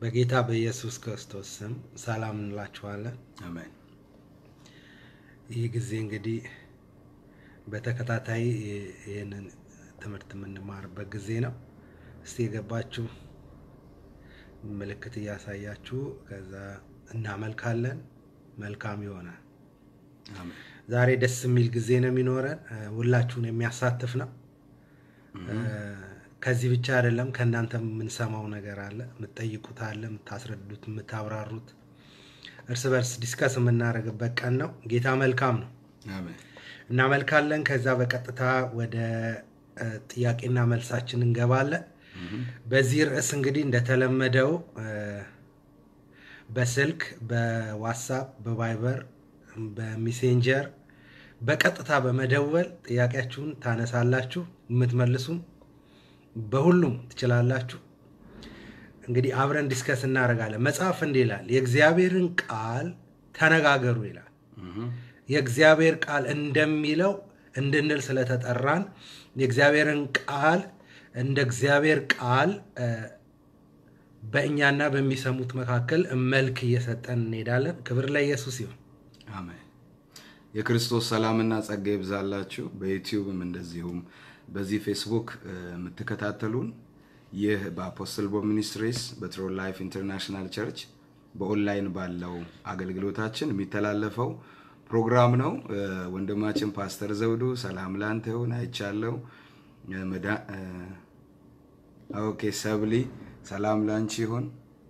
በጌታ በኢየሱስ ክርስቶስ ስም ሰላም እንላችኋለን። አሜን። ይህ ጊዜ እንግዲህ በተከታታይ ይህንን ትምህርት የምንማርበት ጊዜ ነው። እስቲ የገባችሁ ምልክት እያሳያችሁ ከዛ እናመልካለን። መልካም ይሆናል። አሜን። ዛሬ ደስ የሚል ጊዜ ነው የሚኖረን። ሁላችሁን የሚያሳትፍ ነው። ከዚህ ብቻ አይደለም፣ ከእናንተ የምንሰማው ነገር አለ፣ የምትጠይቁት አለ፣ የምታስረዱት፣ የምታብራሩት፣ እርስ በርስ ዲስከስ የምናደርግበት ቀን ነው። ጌታ መልካም ነው። አሜን። እናመልካለን። ከዛ በቀጥታ ወደ እ፣ ጥያቄና መልሳችን እንገባለን። በዚህ ርዕስ እንግዲህ እንደተለመደው እ፣ በስልክ በዋትሳፕ በቫይበር በሜሴንጀር በቀጥታ በመደወል ጥያቄያችሁን ታነሳላችሁ። የምትመልሱም በሁሉም ትችላላችሁ። እንግዲህ አብረን ዲስከስ እናደርጋለን። መጽሐፍ እንዲህ ይላል፣ የእግዚአብሔርን ቃል ተነጋገሩ ይላል። የእግዚአብሔር ቃል እንደሚለው እንድንል ስለተጠራን የእግዚአብሔርን ቃል እንደ እግዚአብሔር ቃል እ፣ በእኛና በሚሰሙት መካከል መልክ እየሰጠን እንሄዳለን። ክብር ለኢየሱስ ይሁን። አሜን። የክርስቶስ ሰላምና ጸጋ ይብዛላችሁ። በዩቲዩብም እንደዚሁም በዚህ ፌስቡክ እ፣ የምትከታተሉን ይህ በአፖስትል ቦብ ሚኒስትሪስ በትሮል ላይፍ ኢንተርናሽናል ቸርች በኦንላይን ባለው አገልግሎታችን የሚተላለፈው ፕሮግራም ነው። እ፣ ወንድማችን ፓስተር ዘውዱ ሰላም ላንተ ይሁን አይቻለው። እ፣ መዳ- እ፣ ኦኬ ሰብሊ ሰላም ላንቺ ይሁን።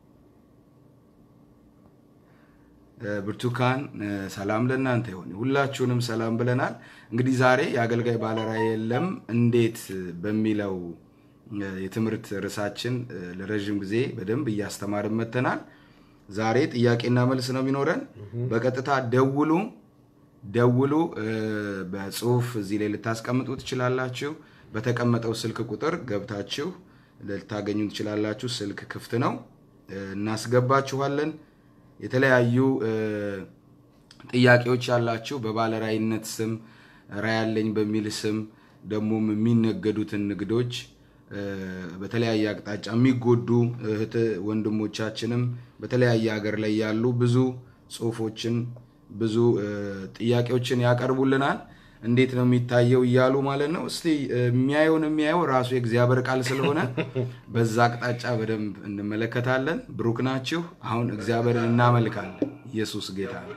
ብርቱካን እ፣ ሰላም ለእናንተ ይሁን። ሁላችሁንም ሰላም ብለናል። እንግዲህ ዛሬ የአገልጋይ ባለራዕይ የለም እንዴት በሚለው እ፣ የትምህርት ርዕሳችን እ፣ ለረዥም ጊዜ በደንብ እያስተማርን መጥተናል። ዛሬ ጥያቄና መልስ ነው የሚኖረን። በቀጥታ ደውሉ ደውሉ። እ፣ በጽሁፍ እዚህ ላይ ልታስቀምጡ ትችላላችሁ። በተቀመጠው ስልክ ቁጥር ገብታችሁ ልታገኙ ትችላላችሁ። ስልክ ክፍት ነው፣ እ፣ እናስገባችኋለን። የተለያዩ እ፣ ጥያቄዎች ያላችሁ በባለራዕይነት ስም ራዕይ ያለኝ በሚል ስም ደግሞም የሚነገዱትን ንግዶች እ፣ በተለያየ አቅጣጫ የሚጎዱ እህት ወንድሞቻችንም በተለያየ ሀገር ላይ ያሉ ብዙ ጽሁፎችን ብዙ እ፣ ጥያቄዎችን ያቀርቡልናል። እንዴት ነው የሚታየው እያሉ ማለት ነው። እስቲ እ፣ የሚያየውን የሚያየው ራሱ የእግዚአብሔር ቃል ስለሆነ በዛ አቅጣጫ በደንብ እንመለከታለን። ብሩክ ናችሁ። አሁን እግዚአብሔርን እናመልካለን። ኢየሱስ ጌታ ነው።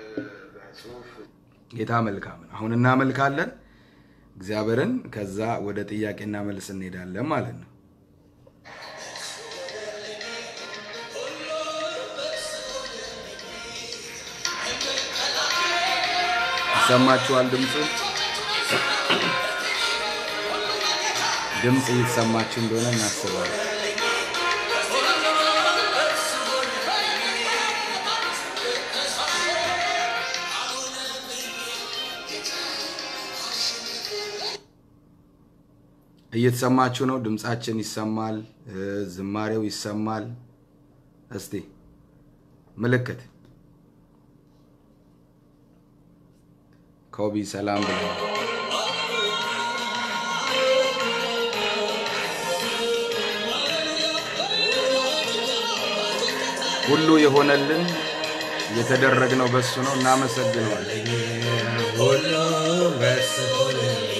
ጌታ መልካም ነው። አሁን እናመልካለን እግዚአብሔርን። ከዛ ወደ ጥያቄና መልስ እንሄዳለን ማለት ነው። ይሰማችኋል? ድምፁ ድምፅ እየተሰማችሁ እንደሆነ እናስባለን። እየተሰማችሁ ነው። ድምፃችን ይሰማል፣ እ፣ ዝማሬው ይሰማል። እስቲ ምልክት ኮቢ ሰላም ብለዋል። ሁሉ የሆነልን የተደረግነው በሱ ነው። እናመሰግነዋለን። ሁሉ በእርሱ ሆነ።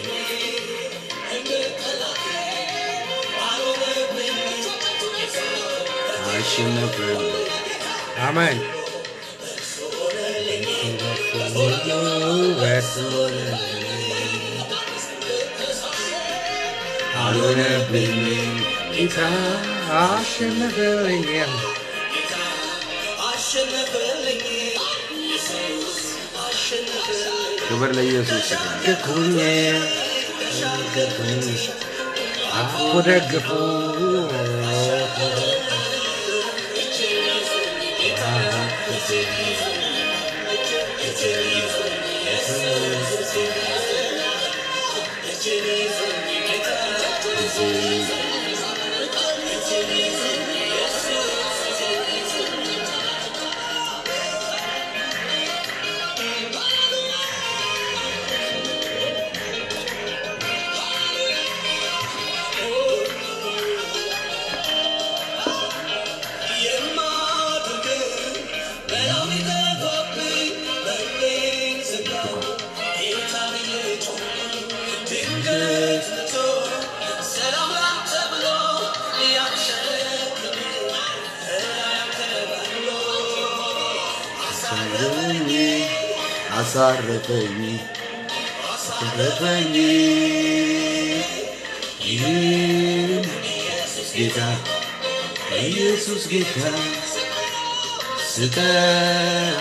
አሸነፍን። አሜን። ሁሉ በእርሱ ሆነ። አልሆነብኝም ጌታ አሸነፈልኝ። ክብር ለኢየሱስ ይሁን። ደግፉኝ ደግፉኝ አፉ ደግፉ Yeah. አሳረፈኝ አሳረፈኝ ኢየሱስ ጌታ ኢየሱስ ጌታ ስጠራ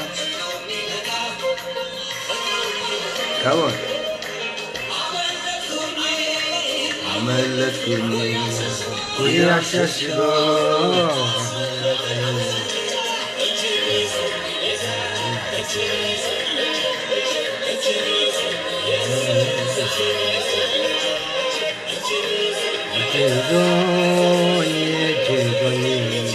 ከወን አመለጥኩኝ ያሸሽጎ እጅጎኝ እጅጎኝ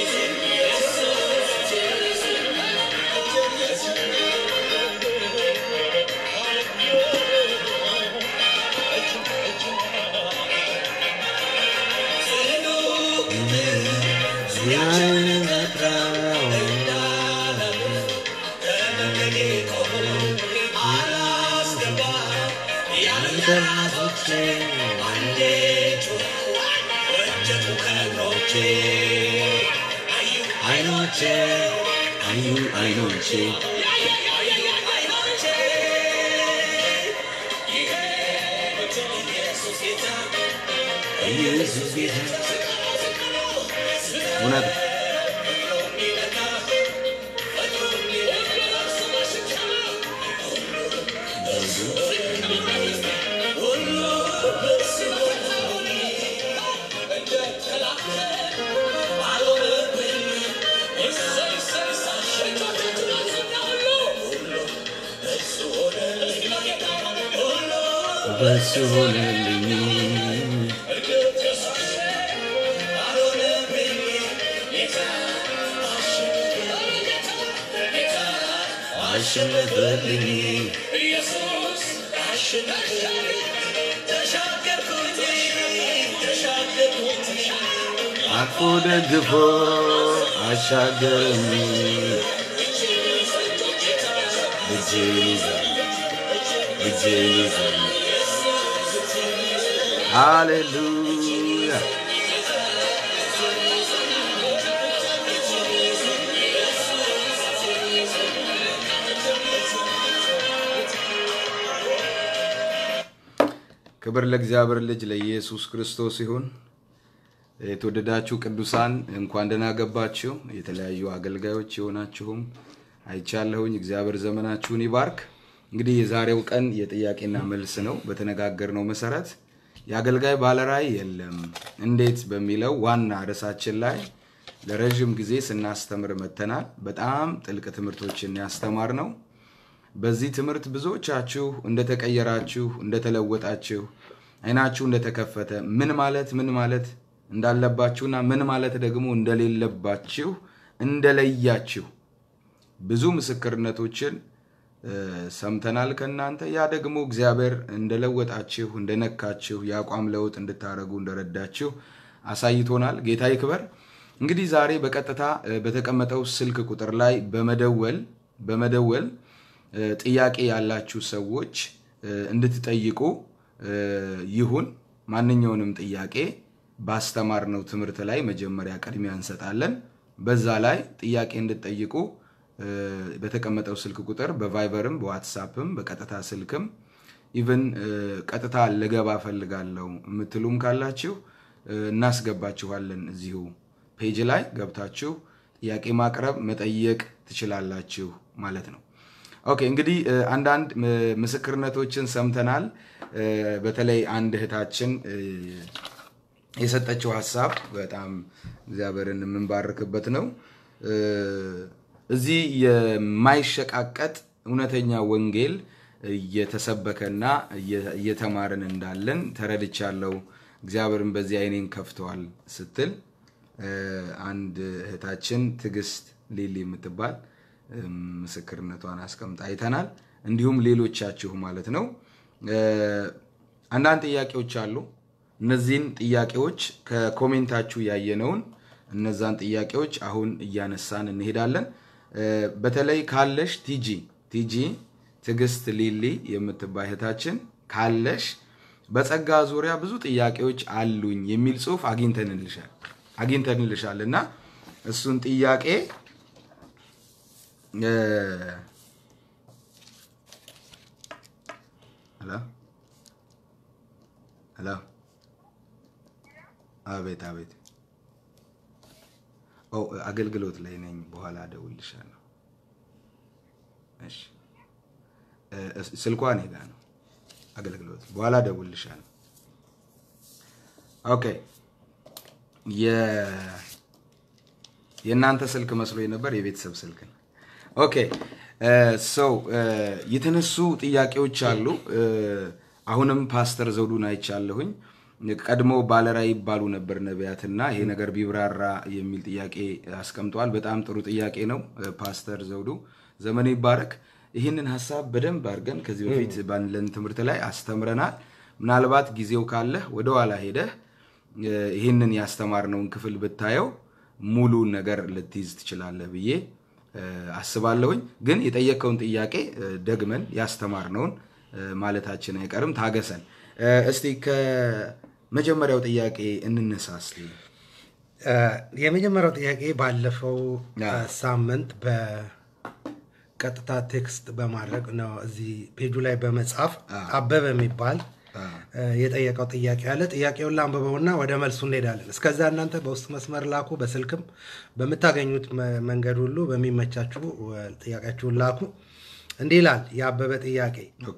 አይኖቼ አዩ አይኖቼ ኢየሱስ ጌታ እውነት በሱ ሆነልኝ አሸነፈልኝ አቅፎ ደግፎ አሻገረኝ እጄን ይዛል እጄን ይዛል ሃሌሉያ ክብር ለእግዚአብሔር ልጅ ለኢየሱስ ክርስቶስ ይሁን። የተወደዳችሁ ቅዱሳን እንኳን ደህና ገባችሁ። የተለያዩ አገልጋዮች የሆናችሁም አይቻለሁኝ። እግዚአብሔር ዘመናችሁን ይባርክ። እንግዲህ የዛሬው ቀን የጥያቄና መልስ ነው። በተነጋገርነው መሰረት የአገልጋይ ባለራዕይ የለም እንዴት በሚለው ዋና ርዕሳችን ላይ ለረዥም ጊዜ ስናስተምር መተናል። በጣም ጥልቅ ትምህርቶችን ያስተማር ነው። በዚህ ትምህርት ብዙዎቻችሁ እንደተቀየራችሁ፣ እንደተለወጣችሁ፣ አይናችሁ እንደተከፈተ ምን ማለት ምን ማለት እንዳለባችሁና ምን ማለት ደግሞ እንደሌለባችሁ እንደለያችሁ ብዙ ምስክርነቶችን ሰምተናል ከእናንተ። ያ ደግሞ እግዚአብሔር እንደለወጣችሁ፣ እንደነካችሁ፣ የአቋም ለውጥ እንድታደርጉ እንደረዳችሁ አሳይቶናል። ጌታ ይክበር። እንግዲህ ዛሬ በቀጥታ በተቀመጠው ስልክ ቁጥር ላይ በመደወል በመደወል ጥያቄ ያላችሁ ሰዎች እንድትጠይቁ ይሁን። ማንኛውንም ጥያቄ ባስተማርነው ትምህርት ላይ መጀመሪያ ቅድሚያ እንሰጣለን። በዛ ላይ ጥያቄ እንድትጠይቁ በተቀመጠው ስልክ ቁጥር በቫይበርም በዋትሳፕም በቀጥታ ስልክም ኢቨን ቀጥታ ልገባ ፈልጋለሁ የምትሉም ካላችሁ እናስገባችኋለን። እዚሁ ፔጅ ላይ ገብታችሁ ጥያቄ ማቅረብ መጠየቅ ትችላላችሁ ማለት ነው። ኦኬ እንግዲህ አንዳንድ ምስክርነቶችን ሰምተናል። በተለይ አንድ እህታችን የሰጠችው ሀሳብ በጣም እግዚአብሔርን የምንባርክበት ነው። እዚህ የማይሸቃቀጥ እውነተኛ ወንጌል እየተሰበከና እየተማርን እንዳለን ተረድቻለሁ። እግዚአብሔርን በዚህ አይኔን ከፍተዋል ስትል አንድ እህታችን ትዕግስት ሊሊ የምትባል ምስክርነቷን አስቀምጣ አይተናል። እንዲሁም ሌሎቻችሁ ማለት ነው። አንዳንድ ጥያቄዎች አሉ። እነዚህን ጥያቄዎች ከኮሜንታችሁ ያየነውን እነዛን ጥያቄዎች አሁን እያነሳን እንሄዳለን። በተለይ ካለሽ ቲጂ ቲጂ ትዕግስት ሊሊ የምትባይ እህታችን ካለሽ በጸጋ ዙሪያ ብዙ ጥያቄዎች አሉኝ የሚል ጽሑፍ አግኝተንልሻል አግኝተንልሻል እና እሱን ጥያቄ ሄሎ ሄሎ። አቤት አቤት። ኦ አገልግሎት ላይ ነኝ፣ በኋላ እደውልልሻለሁ። እሺ እ፣ ስልኳ እኔ ጋ ነው። አገልግሎት በኋላ እደውልልሻለሁ። ኦኬ የ የእናንተ ስልክ መስሎኝ ነበር፣ የቤተሰብ ስልክ ነው። ኦኬ ሰው የተነሱ ጥያቄዎች አሉ። እ፣ አሁንም ፓስተር ዘውዱን አይቻለሁኝ። ቀድሞ ባለራዕይ ይባሉ ነበር ነቢያትና ይሄ ነገር ቢብራራ የሚል ጥያቄ አስቀምጠዋል። በጣም ጥሩ ጥያቄ ነው እ፣ ፓስተር ዘውዱ ዘመኑ ይባረክ። ይህንን ሀሳብ በደንብ አድርገን ከዚህ በፊት ባለን ትምህርት ላይ አስተምረናል። ምናልባት ጊዜው ካለህ ወደኋላ ሄደህ እ፣ ይህንን ያስተማርነውን ክፍል ብታየው ሙሉ ነገር ልትይዝ ትችላለህ ብዬ እ፣ አስባለሁኝ። ግን የጠየቀውን ጥያቄ እ፣ ደግመን ያስተማርነውን እ፣ ማለታችን አይቀርም። ታገሰን። እ፣ እስቲ ከመጀመሪያው ጥያቄ እንነሳ እስቲ። እ፣ የመጀመሪያው ጥያቄ ባለፈው ያ። እ፣ ሳምንት በቀጥታ ቴክስት በማድረግ ነው እዚህ ፔጁ ላይ በመጻፍ አበበ የሚባል አ፣ እ፣ የጠየቀው ጥያቄ አለ። ጥያቄውን ላንብበውና ወደ መልሱ እንሄዳለን። እስከዛ እናንተ በውስጥ መስመር ላኩ፣ በስልክም በምታገኙት መ- መንገድ ሁሉ በሚመቻችሁ እ፣ ጥያቄያችሁን ላኩ። እንዲህ ይላል የአበበ ጥያቄ ኦኬ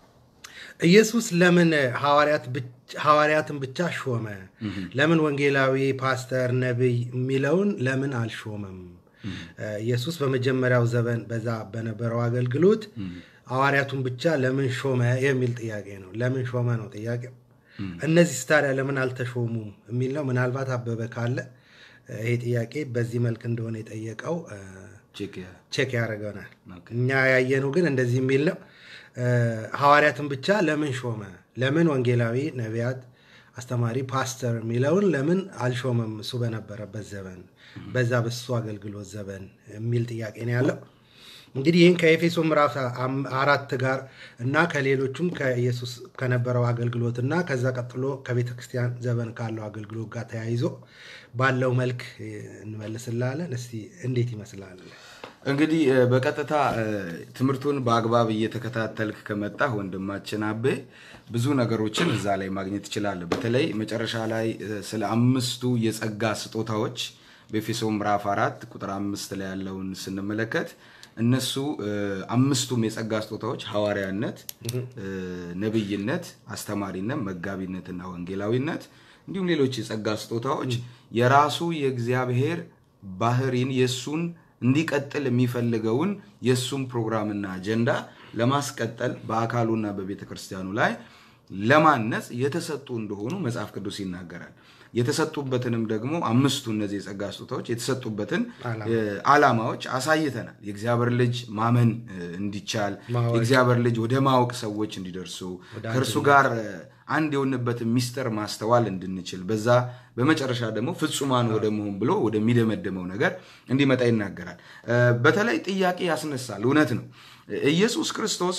ኢየሱስ ለምን ሐዋርያት ብቻ- ሐዋርያትን ብቻ ሾመ? ለምን ወንጌላዊ፣ ፓስተር፣ ነቢይ የሚለውን ለምን አልሾመም? ኢየሱስ በመጀመሪያው ዘመን በዛ በነበረው አገልግሎት ሐዋርያቱን ብቻ ለምን ሾመ የሚል ጥያቄ ነው። ለምን ሾመ ነው ጥያቄው። እነዚህ ታዲያ ለምን አልተሾሙም የሚል ነው። ምናልባት አበበ ካለ እ፣ ይሄ ጥያቄ በዚህ መልክ እንደሆነ የጠየቀው እ፣ ቼክ ያ- ቼክ ያደርገናል። ኦኬ። እኛ ያየነው ግን እንደዚህ የሚል ነው። እ፣ ሐዋርያትን ብቻ ለምን ሾመ? ለምን ወንጌላዊ፣ ነቢያት፣ አስተማሪ፣ ፓስተር የሚለውን ለምን አልሾመም? እሱ በነበረበት ዘመን በዛ በሱ አገልግሎት ዘመን የሚል ጥያቄ ነው ያለው። እንግዲህ ይህን ከኤፌሶ ምዕራፍ አም- አራት ጋር እና ከሌሎቹም ከኢየሱስ ከነበረው አገልግሎት እና ከዛ ቀጥሎ ከቤተ ክርስቲያን ዘመን ካለው አገልግሎት ጋር ተያይዞ ባለው መልክ እ፣ እንመልስላለን። እስቲ እንዴት ይመስላል? እንግዲህ እ፣ በቀጥታ እ፣ ትምህርቱን በአግባብ እየተከታተልክ ከመጣህ ወንድማችን አቤ ብዙ ነገሮችን እዛ ላይ ማግኘት ትችላለህ። በተለይ መጨረሻ ላይ እ፣ ስለ አምስቱ የጸጋ ስጦታዎች በኤፌሶ ምዕራፍ አራት ቁጥር አምስት ላይ ያለውን ስንመለከት እነሱ እ፣ አምስቱም የጸጋ ስጦታዎች ሐዋርያነት፣ እ፣ ነቢይነት፣ አስተማሪነት፣ መጋቢነትና ወንጌላዊነት እንዲሁም ሌሎች የጸጋ ስጦታዎች የራሱ የእግዚአብሔር ባህሪን የእሱን እንዲቀጥል የሚፈልገውን የእሱን ፕሮግራምና አጀንዳ ለማስቀጠል በአካሉና በቤተ ክርስቲያኑ ላይ ለማነጽ የተሰጡ እንደሆኑ መጽሐፍ ቅዱስ ይናገራል። የተሰጡበትንም ደግሞ አምስቱ እነዚህ የጸጋ ስጦታዎች የተሰጡበትን ዓላማ። እ፣ ዓላማዎች አሳይተናል። የእግዚአብሔር ልጅ ማመን እ፣ እንዲቻል ማወቅ። የእግዚአብሔር ልጅ ወደ ማወቅ ሰዎች እንዲደርሱ ከእርሱ ጋር እ፣ አንድ የሆንበትን ሚስጥር ማስተዋል እንድንችል በዛ በመጨረሻ ደግሞ ፍጹማን ወደ መሆን ብሎ ወደሚደመድመው ነገር እንዲመጣ ይናገራል። እ፣ በተለይ ጥያቄ ያስነሳል። እውነት ነው። ኢየሱስ ክርስቶስ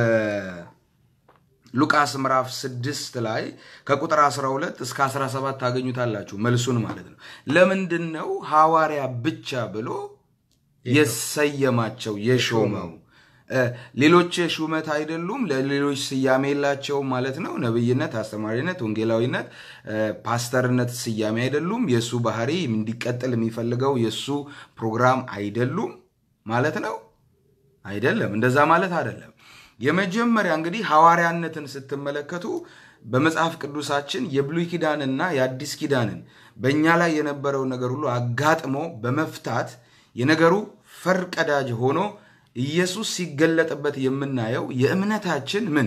በሉቃስ ምዕራፍ 6 ላይ ከቁጥር 12 እስከ 17 ታገኙታላችሁ። መልሱን ማለት ነው። ለምንድን ነው ሐዋርያ ብቻ ብሎ የሰየማቸው የሾመው? እ፣ ሌሎች ሹመት አይደሉም፣ ለሌሎች ስያሜ የላቸውም ማለት ነው። ነብይነት፣ አስተማሪነት፣ ወንጌላዊነት፣ እ፣ ፓስተርነት ስያሜ አይደሉም። የእሱ ባህሪ እንዲቀጥል የሚፈልገው የእሱ ፕሮግራም አይደሉም ማለት ነው። አይደለም፣ እንደዛ ማለት አይደለም። የመጀመሪያ እንግዲህ ሐዋርያነትን ስትመለከቱ በመጽሐፍ ቅዱሳችን የብሉይ ኪዳንና የአዲስ ኪዳንን በእኛ ላይ የነበረው ነገር ሁሉ አጋጥሞ በመፍታት የነገሩ ፈርቀዳጅ ሆኖ ኢየሱስ ሲገለጥበት የምናየው የእምነታችን ምን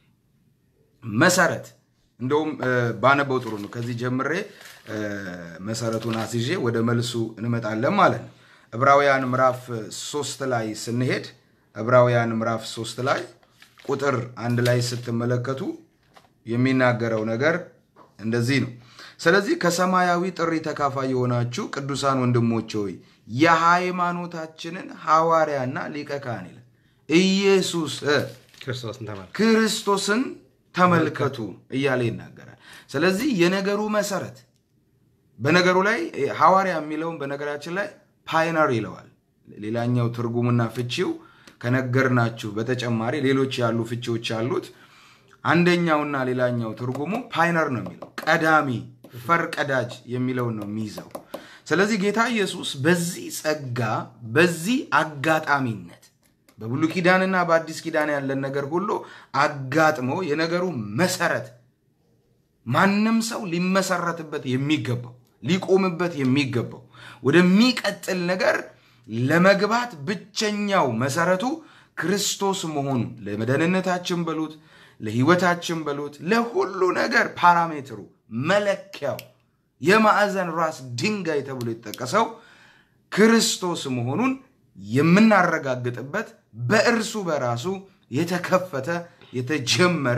መሰረት እንደውም እ፣ ባነበው ጥሩ ነው። ከዚህ ጀምሬ እ፣ መሰረቱን አስይዤ ወደ መልሱ እንመጣለን ማለት ነው። ዕብራውያን ምዕራፍ ሶስት ላይ ስንሄድ ዕብራውያን ምዕራፍ ሶስት ላይ ቁጥር አንድ ላይ ስትመለከቱ የሚናገረው ነገር እንደዚህ ነው። ስለዚህ ከሰማያዊ ጥሪ ተካፋይ የሆናችሁ ቅዱሳን ወንድሞች ሆይ የሃይማኖታችንን ሐዋርያና ሊቀ ካህን ይላል ኢየሱስ እ፣ ክርስቶስን ተመልከቱ። ክርስቶስን ተመልከቱ እያለ ይናገራል። ስለዚህ የነገሩ መሰረት በነገሩ ላይ ሐዋርያ የሚለውን በነገራችን ላይ ፓይነር ይለዋል። ሌላኛው ትርጉሙና ፍቺው ከነገርናችሁ በተጨማሪ ሌሎች ያሉ ፍቺዎች አሉት። አንደኛውና ሌላኛው ትርጉሙ ፓይነር ነው የሚለው ቀዳሚ ፈርቀዳጅ የሚለውን ነው የሚይዘው። ስለዚህ ጌታ ኢየሱስ በዚህ ጸጋ በዚህ አጋጣሚነት በብሉይ ኪዳንና በአዲስ ኪዳን ያለን ነገር ሁሉ አጋጥሞ የነገሩ መሰረት ማንም ሰው ሊመሰረትበት የሚገባው ሊቆምበት የሚገባው ወደሚቀጥል ነገር ለመግባት ብቸኛው መሰረቱ ክርስቶስ መሆኑ ለመደህንነታችን በሉት ለህይወታችን በሉት ለሁሉ ነገር ፓራሜትሩ መለኪያው የማዕዘን ራስ ድንጋይ ተብሎ የተጠቀሰው ክርስቶስ መሆኑን የምናረጋግጥበት በእርሱ በራሱ የተከፈተ የተጀመረ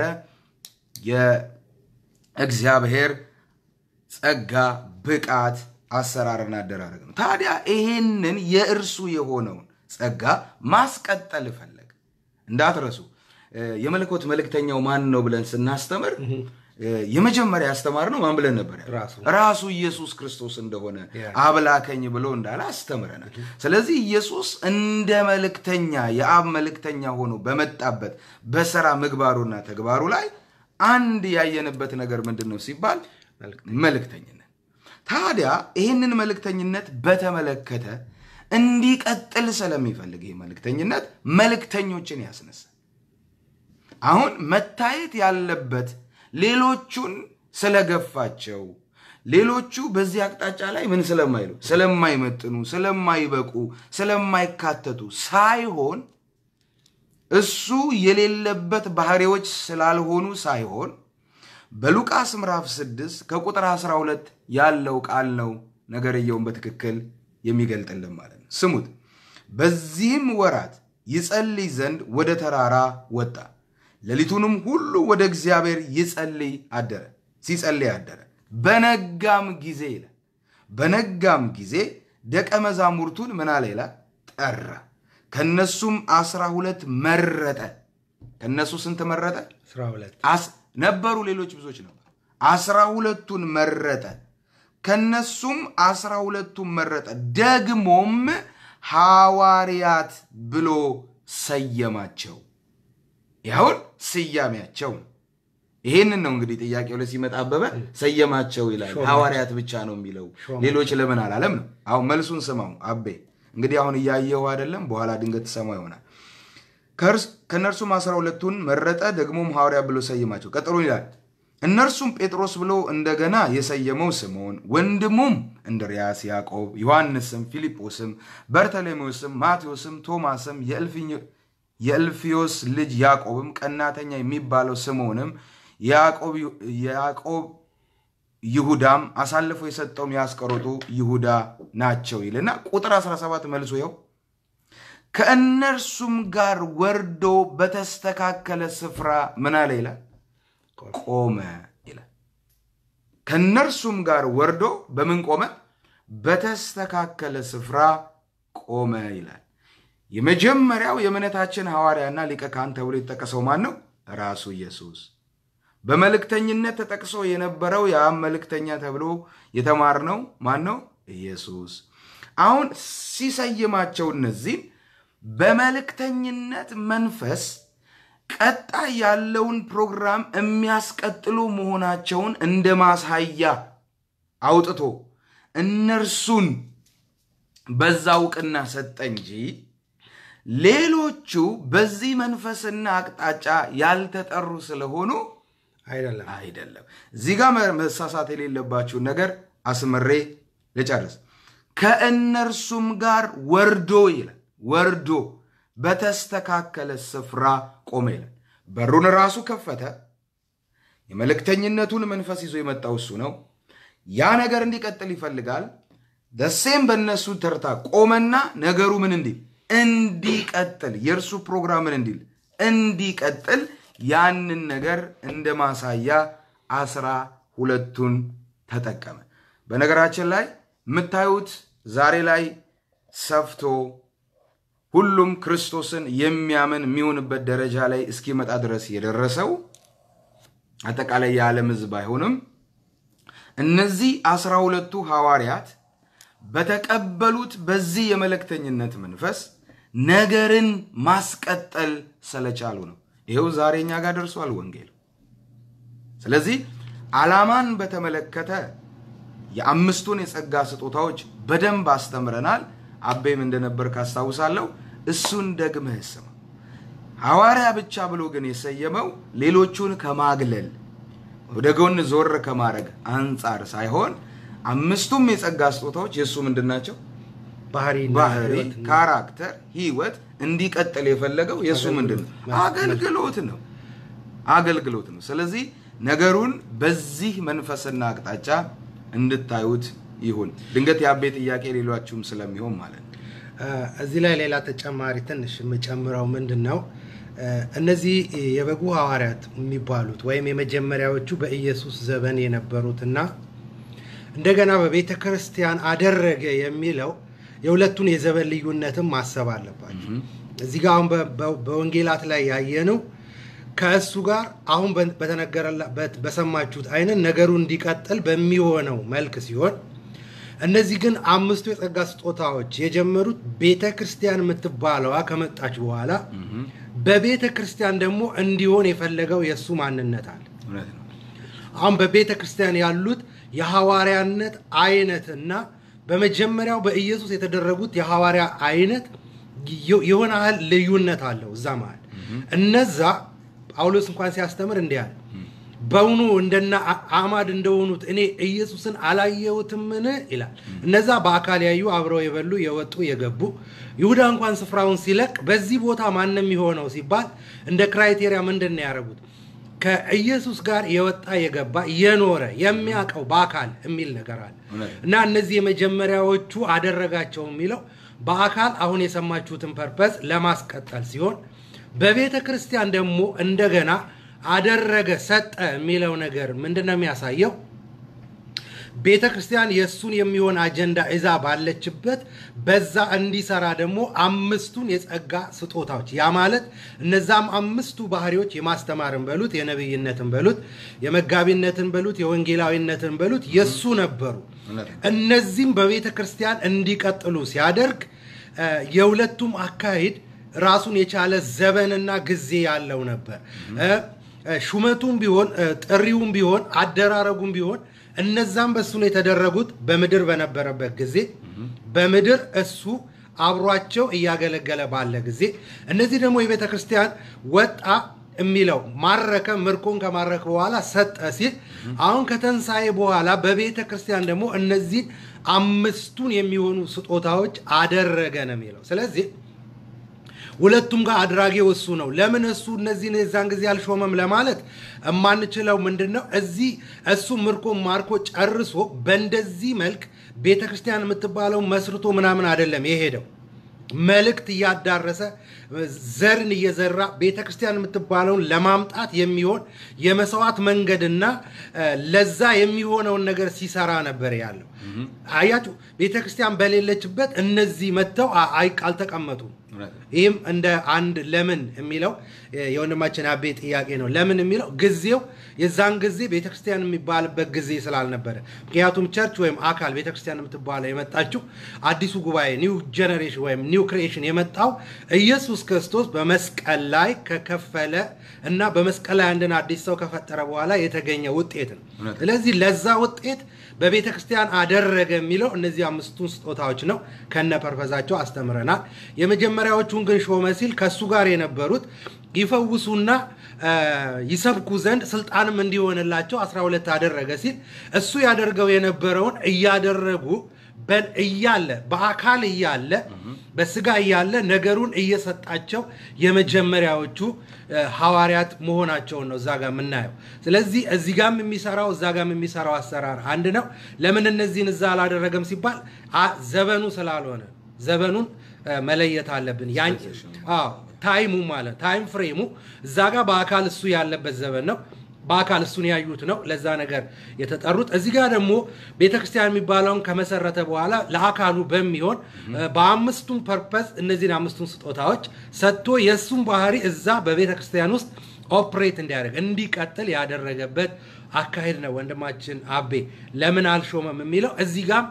የእግዚአብሔር ጸጋ ብቃት አሰራርና አደራረግ ነው። ታዲያ ይሄንን የእርሱ የሆነውን ጸጋ ማስቀጠል ፈለግ እንዳትረሱ። የመለኮት መልእክተኛው ማን ነው ብለን ስናስተምር የመጀመሪያ ያስተማር ነው ማን ብለን ነበር? ራሱ ራሱ ኢየሱስ ክርስቶስ እንደሆነ ያ። አብላከኝ ብሎ እንዳለ አስተምረናል። ስለዚህ ኢየሱስ እንደ መልእክተኛ የአብ መልእክተኛ ሆኖ በመጣበት በስራ ምግባሩና ተግባሩ ላይ አንድ ያየንበት ነገር ምንድን ነው ሲባል መልእክተኝነት። ታዲያ ይህንን መልእክተኝነት በተመለከተ እንዲቀጥል ስለሚፈልግ ይህ መልእክተኝነት መልእክተኞችን ያስነሳል። አሁን መታየት ያለበት ሌሎቹን ስለገፋቸው ሌሎቹ በዚህ አቅጣጫ ላይ ምን ስለማይሉ ስለማይመጥኑ፣ ስለማይበቁ፣ ስለማይካተቱ ሳይሆን እሱ የሌለበት ባህሪዎች ስላልሆኑ ሳይሆን በሉቃስ ምዕራፍ 6 ከቁጥር 12 ያለው ቃል ነው ነገርየውን በትክክል የሚገልጥልን ማለት ነው። ስሙት። በዚህም ወራት ይጸልይ ዘንድ ወደ ተራራ ወጣ። ሌሊቱንም ሁሉ ወደ እግዚአብሔር ይጸልይ አደረ፣ ሲጸልይ አደረ። በነጋም ጊዜ ይላል በነጋም ጊዜ ደቀ መዛሙርቱን ምን አለ ይላል ጠራ። ከነሱም አስራ ሁለት መረጠ። ከነሱ ስንት መረጠ? አስራ ሁለት አስ- ነበሩ ሌሎች ብዙዎች ነበሩ። አስራ ሁለቱን መረጠ። ከነሱም አስራ ሁለቱን መረጠ። ደግሞም ሐዋርያት ብሎ ሰየማቸው። ያሁን ስያሜያቸው ነው። ይሄንን ነው እንግዲህ ጥያቄው ላይ ሲመጣ አበበ ሰየማቸው ይላል። ሾማቸው። ሐዋርያት ብቻ ነው የሚለው ሾማቸው። ሌሎች ለምን አላለም ነው። አሁን መልሱን ስማው አቤ። እንግዲህ አሁን እያየው አይደለም፣ በኋላ ድንገት ትሰማው ይሆናል። ከእርስ- ከእነርሱም አስራ ሁለቱን መረጠ፣ ደግሞም ሐዋርያ ብሎ ሰየማቸው። ቀጥሎ ይላል እነርሱም ጴጥሮስ ብሎ እንደገና የሰየመው ስምዖን፣ ወንድሙም እንድርያስ፣ ያዕቆብ፣ ዮሐንስም፣ ፊልጶስም፣ በርተሎሜዎስም፣ ማቴዎስም፣ ቶማስም፣ የእልፍኝ- የእልፍዮስ ልጅ ያዕቆብም፣ ቀናተኛ የሚባለው ስምዖንም፣ ያዕቆብ ያዕቆብ ይሁዳም አሳልፎ የሰጠውም የአስቆሮቱ ይሁዳ ናቸው ይልና ቁጥር 17 መልሶ ይኸው ከእነርሱም ጋር ወርዶ በተስተካከለ ስፍራ ምን አለ ይላል ቆመ ይላል። ከእነርሱም ጋር ወርዶ በምን ቆመ? በተስተካከለ ስፍራ ቆመ ይላል። የመጀመሪያው የእምነታችን ሐዋርያና ሊቀ ካህን ተብሎ የተጠቀሰው ማን ነው? ራሱ ኢየሱስ። በመልእክተኝነት ተጠቅሶ የነበረው የአብ መልእክተኛ ተብሎ የተማርነው ማን ነው? ኢየሱስ። አሁን ሲሰይማቸው እነዚህን በመልእክተኝነት መንፈስ ቀጣይ ያለውን ፕሮግራም የሚያስቀጥሉ መሆናቸውን እንደ ማሳያ አውጥቶ እነርሱን በዛ እውቅና ሰጠ እንጂ ሌሎቹ በዚህ መንፈስና አቅጣጫ ያልተጠሩ ስለሆኑ አይደለም። አይደለም። እዚህ ጋር መሳሳት የሌለባችሁን ነገር አስምሬ ልጨርስ። ከእነርሱም ጋር ወርዶ ይላል። ወርዶ በተስተካከለ ስፍራ ቆመ ይላል። በሩን ራሱ ከፈተ። የመልእክተኝነቱን መንፈስ ይዞ የመጣው እሱ ነው። ያ ነገር እንዲቀጥል ይፈልጋል። ደሴም በእነሱ ተርታ ቆመና ነገሩ ምን እንዲል እንዲቀጥል የእርሱ ፕሮግራም ምን እንዲል እንዲቀጥል ያንን ነገር እንደ ማሳያ አስራ ሁለቱን ተጠቀመ። በነገራችን ላይ የምታዩት ዛሬ ላይ ሰፍቶ ሁሉም ክርስቶስን የሚያምን የሚሆንበት ደረጃ ላይ እስኪመጣ ድረስ የደረሰው አጠቃላይ የዓለም ሕዝብ አይሆንም። እነዚህ አስራ ሁለቱ ሐዋርያት በተቀበሉት በዚህ የመልእክተኝነት መንፈስ ነገርን ማስቀጠል ስለቻሉ ነው። ይኸው ዛሬ እኛ ጋር ደርሷል ወንጌል። ስለዚህ ዓላማን በተመለከተ የአምስቱን የጸጋ ስጦታዎች በደንብ አስተምረናል። አቤም እንደነበር ካስታውሳለሁ። እሱን ደግመህ ስማ። ሐዋርያ ብቻ ብሎ ግን የሰየመው ሌሎቹን ከማግለል ወደ ጎን ዞር ከማድረግ አንጻር ሳይሆን አምስቱም የጸጋ ስጦታዎች የእሱ ምንድን ናቸው? ባህሪና ባህሪ፣ ህይወት እና ካራክተር፣ ህይወት እንዲቀጥል የፈለገው የእሱ ምንድን ነው? አገልግሎት ነው። አገልግሎት ነው። ስለዚህ ነገሩን በዚህ መንፈስና አቅጣጫ እንድታዩት ይሁን። ድንገት የአቤ ጥያቄ ሌሏችሁም ስለሚሆን ማለት ነው። እ፣ እዚህ ላይ ሌላ ተጨማሪ ትንሽ የምጨምረው ምንድን ነው እ፣ እነዚህ የበጉ ሐዋርያት የሚባሉት ወይም የመጀመሪያዎቹ በኢየሱስ ዘመን የነበሩትና እንደገና በቤተ ክርስቲያን አደረገ የሚለው የሁለቱን የዘመን ልዩነትም ማሰብ አለባቸው። እዚህ ጋር አሁን በ- በ- በወንጌላት ላይ ያየነው ከእሱ ጋር አሁን በ- በተነገረላ- በት- በሰማችሁት አይነት ነገሩ እንዲቀጥል በሚሆነው መልክ ሲሆን እነዚህ ግን አምስቱ የጸጋ ስጦታዎች የጀመሩት ቤተ ክርስቲያን የምትባለዋ ከመጣች በኋላ በቤተ ክርስቲያን ደግሞ እንዲሆን የፈለገው የእሱ ማንነት አለ። እውነት ነው። አሁን በቤተ ክርስቲያን ያሉት የሐዋርያነት አይነትና በመጀመሪያው በኢየሱስ የተደረጉት የሐዋርያ አይነት የ- የሆነ ያህል ልዩነት አለው እዛ መሃል። እነዛ ጳውሎስ እንኳን ሲያስተምር እንዲህ አለ፣ በውኑ እንደና አ- አማድ እንደሆኑት እኔ ኢየሱስን አላየሁትምን ይላል። እነዛ በአካል ያዩ አብረው የበሉ የወጡ የገቡ። ይሁዳ እንኳን ስፍራውን ሲለቅ በዚህ ቦታ ማንም የሆነው ሲባል እንደ ክራይቴሪያ ምንድን ነው ያደረጉት? ከኢየሱስ ጋር የወጣ የገባ የኖረ የሚያውቀው በአካል የሚል ነገር አለ እውነት። እና እነዚህ የመጀመሪያዎቹ አደረጋቸው የሚለው በአካል አሁን የሰማችሁትን ፐርፐዝ ለማስቀጠል ሲሆን በቤተ ክርስቲያን ደግሞ እንደገና አደረገ ሰጠ የሚለው ነገር ምንድን ነው የሚያሳየው? ቤተ ክርስቲያን የእሱን የሚሆን አጀንዳ እዛ ባለችበት በዛ እንዲሰራ ደግሞ አምስቱን የጸጋ ስጦታዎች ያ ማለት እነዛም አምስቱ ባህሪዎች የማስተማርን በሉት የነቢይነትን በሉት የመጋቢነትን በሉት የወንጌላዊነትን በሉት የእሱ ነበሩ። እውነት ነው። እነዚህም በቤተ ክርስቲያን እንዲቀጥሉ ሲያደርግ እ፣ የሁለቱም አካሄድ ራሱን የቻለ ዘመንና ጊዜ ያለው ነበር። እ፣ እ፣ ሹመቱም ቢሆን እ፣ ጥሪውም ቢሆን አደራረጉም ቢሆን እነዛም በእሱ ነው የተደረጉት በምድር በነበረበት ጊዜ በምድር እሱ አብሯቸው እያገለገለ ባለ ጊዜ እነዚህ ደግሞ የቤተ ክርስቲያን ወጣ የሚለው ማረከ ምርኮን ከማረከ በኋላ ሰጠ ሲል አሁን ከተንሳኤ በኋላ በቤተ ክርስቲያን ደግሞ እነዚህን አምስቱን የሚሆኑ ስጦታዎች አደረገ ነው የሚለው። ስለዚህ ሁለቱም ጋር አድራጊው እሱ ነው። ለምን እሱ እነዚህን የዛን ጊዜ አልሾመም ለማለት የማንችለው ምንድን ነው? እዚህ እሱ ምርኮ ማርኮ ጨርሶ በእንደዚህ መልክ ቤተ ክርስቲያን የምትባለው መስርቶ ምናምን አይደለም የሄደው መልእክት እያዳረሰ ዘርን እየዘራ ቤተ ክርስቲያን የምትባለውን ለማምጣት የሚሆን የመስዋዕት መንገድና እ፣ ለዛ የሚሆነውን ነገር ሲሰራ ነበር ያለው። አያችሁ፣ ቤተ ክርስቲያን በሌለችበት እነዚህ መጥተው አ- አይ- አልተቀመጡም። እውነት ነው። ይህም እንደ አንድ ለምን የሚለው የ- የወንድማችን አቤ ጥያቄ ነው። ለምን የሚለው ጊዜው የዛን ጊዜ ቤተክርስቲያን የሚባልበት ጊዜ ስላልነበረ፣ ምክንያቱም ቸርች ወይም አካል ቤተክርስቲያን የምትባለው የመጣችው አዲሱ ጉባኤ ኒው ጀኔሬሽን ወይም ኒው ክሪኤሽን የመጣው ኢየሱስ ክርስቶስ በመስቀል ላይ ከከፈለ እና በመስቀል ላይ አንድን አዲስ ሰው ከፈጠረ በኋላ የተገኘ ውጤት ነው። እውነት ነው። ስለዚህ ለዛ ውጤት በቤተ ክርስቲያን አደረገ የሚለው እነዚህ አምስቱን ስጦታዎች ነው። ከነ ፐርፐዛቸው አስተምረናል። የመጀመሪያዎቹን ግን ሾመ ሲል ከእሱ ጋር የነበሩት ይፈውሱና እ፣ ይሰብኩ ዘንድ ስልጣንም እንዲሆንላቸው 12 አደረገ ሲል እሱ ያደርገው የነበረውን እያደረጉ በ- እያለ በአካል እያለ በስጋ እያለ ነገሩን እየሰጣቸው የመጀመሪያዎቹ እ፣ ሐዋርያት መሆናቸውን ነው እዛ ጋር የምናየው። ስለዚህ እዚህ ጋም የሚሰራው እዛ ጋም የሚሰራው አሰራር አንድ ነው። ለምን እነዚህን እዛ አላደረገም ሲባል አ- ዘመኑ ስላልሆነ ዘመኑን እ፣ መለየት አለብን። ያን አዎ ታይሙ ማለት ታይም ፍሬሙ እዛ ጋር በአካል እሱ ያለበት ዘመን ነው። በአካል እሱን ያዩት ነው ለዛ ነገር የተጠሩት። እዚህ ጋር ደግሞ ቤተክርስቲያን የሚባለውን ከመሰረተ በኋላ ለአካሉ በሚሆን እ፣ በአምስቱም ፐርፐስ እነዚህን አምስቱን ስጦታዎች ሰጥቶ የእሱን ባህሪ እዛ በቤተክርስቲያን ውስጥ ኦፕሬት እንዲያደርግ እንዲቀጥል ያደረገበት አካሄድ ነው። ወንድማችን አቤ ለምን አልሾመም የሚለው እዚህ ጋር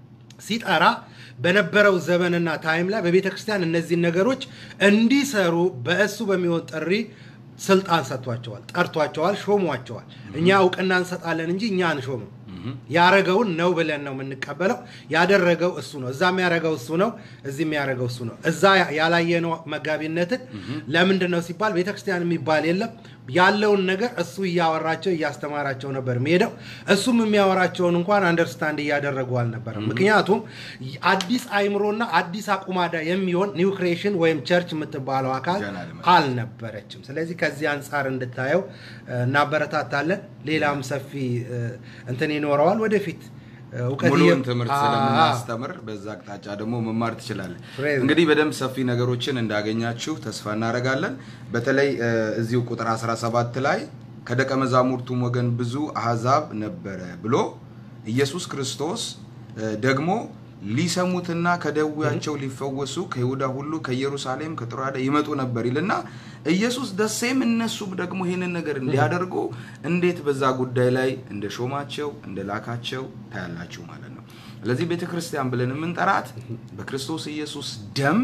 ሲጠራ በነበረው ዘመንና ታይም ላይ በቤተ ክርስቲያን እነዚህን ነገሮች እንዲሰሩ በእሱ በሚሆን ጥሪ ስልጣን ሰጥቷቸዋል፣ ጠርቷቸዋል፣ ሾሟቸዋል። እኛ እውቅና እንሰጣለን እንጂ እኛ አንሾምም። ያረገውን ነው ብለን ነው የምንቀበለው። ያደረገው እሱ ነው። እዛ የሚያረገው እሱ ነው፣ እዚህ የሚያረገው እሱ ነው። እዛ ያላየነው መጋቢነትን ለምንድን ነው ሲባል ቤተክርስቲያን የሚባል የለም። ያለውን ነገር እሱ እያወራቸው እያስተማራቸው ነበር የሚሄደው። እሱም የሚያወራቸውን እንኳን አንደርስታንድ እያደረጉ አልነበረም። ምክንያቱም አዲስ አይምሮና አዲስ አቁማዳ የሚሆን ኒው ክሬሽን ወይም ቸርች የምትባለው አካል ገና አልመጣም። አልነበረችም። ስለዚህ ከዚህ አንጻር እንድታየው እ፣ እናበረታታለን። ሌላም ሰፊ እ፣ እንትን ይኖረዋል ወደፊት እ፣ እውቀት ሙሉውን እየ- ትምህርት አ- ስለምናስተምር በዛ አቅጣጫ ደግሞ መማር ትችላለን። Praise እንግዲህ በደንብ ሰፊ ነገሮችን እንዳገኛችሁ ተስፋ እናደርጋለን። በተለይ እ፣ እዚሁ ቁጥር 17 ላይ ከደቀ መዛሙርቱም ወገን ብዙ አሕዛብ ነበረ ብሎ ኢየሱስ ክርስቶስ እ፣ ደግሞ ሊሰሙትና ከደዌያቸው ሊፈወሱ ከይሁዳ ሁሉ ከኢየሩሳሌም ከጥሮአዳ ይመጡ ነበር ይልና ኢየሱስ ደሴም እነሱም ደግሞ ይህንን ነገር እንዲያደርጉ እንዴት በዛ ጉዳይ ላይ እንደ ሾማቸው እንደ ላካቸው ታያላችሁ ማለት ነው። ስለዚህ ቤተ ክርስቲያን ብለን የምንጠራት በክርስቶስ ኢየሱስ ደም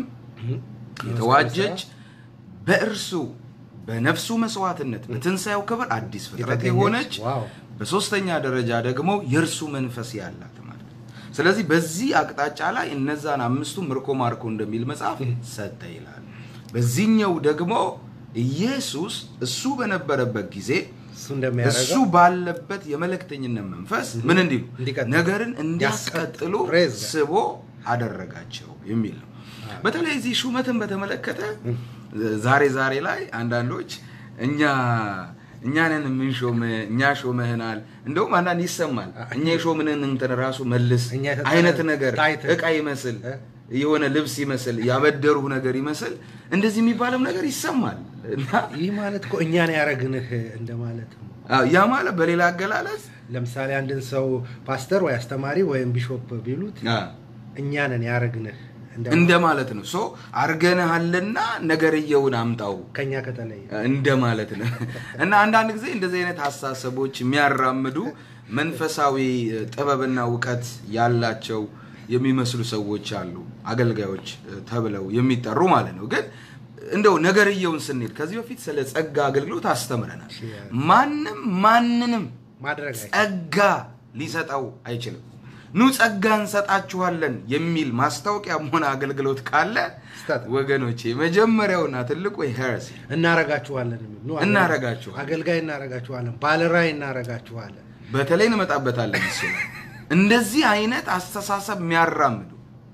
የተዋጀች በእርሱ በነፍሱ መስዋዕትነት በትንሣኤው ክብር አዲስ ፍጥረት የተገኘች፣ የሆነች ዋው። በሶስተኛ ደረጃ ደግሞ የእርሱ መንፈስ ያላት ማለት ነው። ስለዚህ በዚህ አቅጣጫ ላይ እነዛን አምስቱ ምርኮ ማርኮ እንደሚል መጽሐፍ ሰጠ ይላል። በዚህኛው ደግሞ ኢየሱስ እሱ በነበረበት ጊዜ እሱ እሱ እንደሚያደርገው ባለበት የመልእክተኝነት መንፈስ ምን እንዲሉ እንዲቀጥሉ፣ ነገርን እንዲያስቀጥሉ Praise God. ስቦ አደረጋቸው የሚል ነው። በተለይ እዚህ ሹመትን በተመለከተ ዛሬ ዛሬ ላይ አንዳንዶች እኛ እኛንን የምንሾም እኛ ሾመህናል፣ እንደውም አንዳንድ ይሰማል እኛ የሾምንን እንትን ራሱ መልስ እኛ የተጠራ- አይነት ነገር ታይትል። እቃ ይመስል እ? የሆነ ልብስ ይመስል ያበደሩህ ነገር ይመስል እንደዚህ የሚባልም ነገር ይሰማል እና ይህ ማለት እኮ እኛን ያረግንህ እንደማለት ነው። አዎ፣ ያ ማለት በሌላ አገላለጽ ለምሳሌ አንድን ሰው ፓስተር ወይ አስተማሪ ወይም ቢሾፕ ቢሉት አ፣ እኛንን ያረግንህ እንደ እንደማለት ነው። ሶ አርገንሃልና ነገርየውን አምጣው ከኛ ከተለየ እንደማለት ነው። እና አንዳንድ ጊዜ እንደዚህ አይነት አስተሳሰቦች የሚያራምዱ መንፈሳዊ ጥበብና እውቀት ያላቸው የሚመስሉ ሰዎች አሉ፣ አገልጋዮች ተብለው የሚጠሩ ማለት ነው። ግን እንደው ነገርየውን ስንሄድ ከዚህ በፊት ስለ ጸጋ አገልግሎት አስተምረናል። ማንም ማንንም ማድረግ አይ ጸጋ ሊሰጠው አይችልም። ኑ ጸጋ እንሰጣችኋለን የሚል ማስታወቂያም ሆነ አገልግሎት ካለ ስህተት ነው። ወገኖቼ መጀመሪያውና ትልቁ ሄረሲ እናረጋችኋለን የሚል ነው። እናረጋችኋለን። አገልጋይ እናረጋችኋለን፣ ባለራዕይ እናረጋችኋለን። በተለይ እንመጣበታለን። እሱ ላይ እንደዚህ አይነት አስተሳሰብ የሚያራምዱ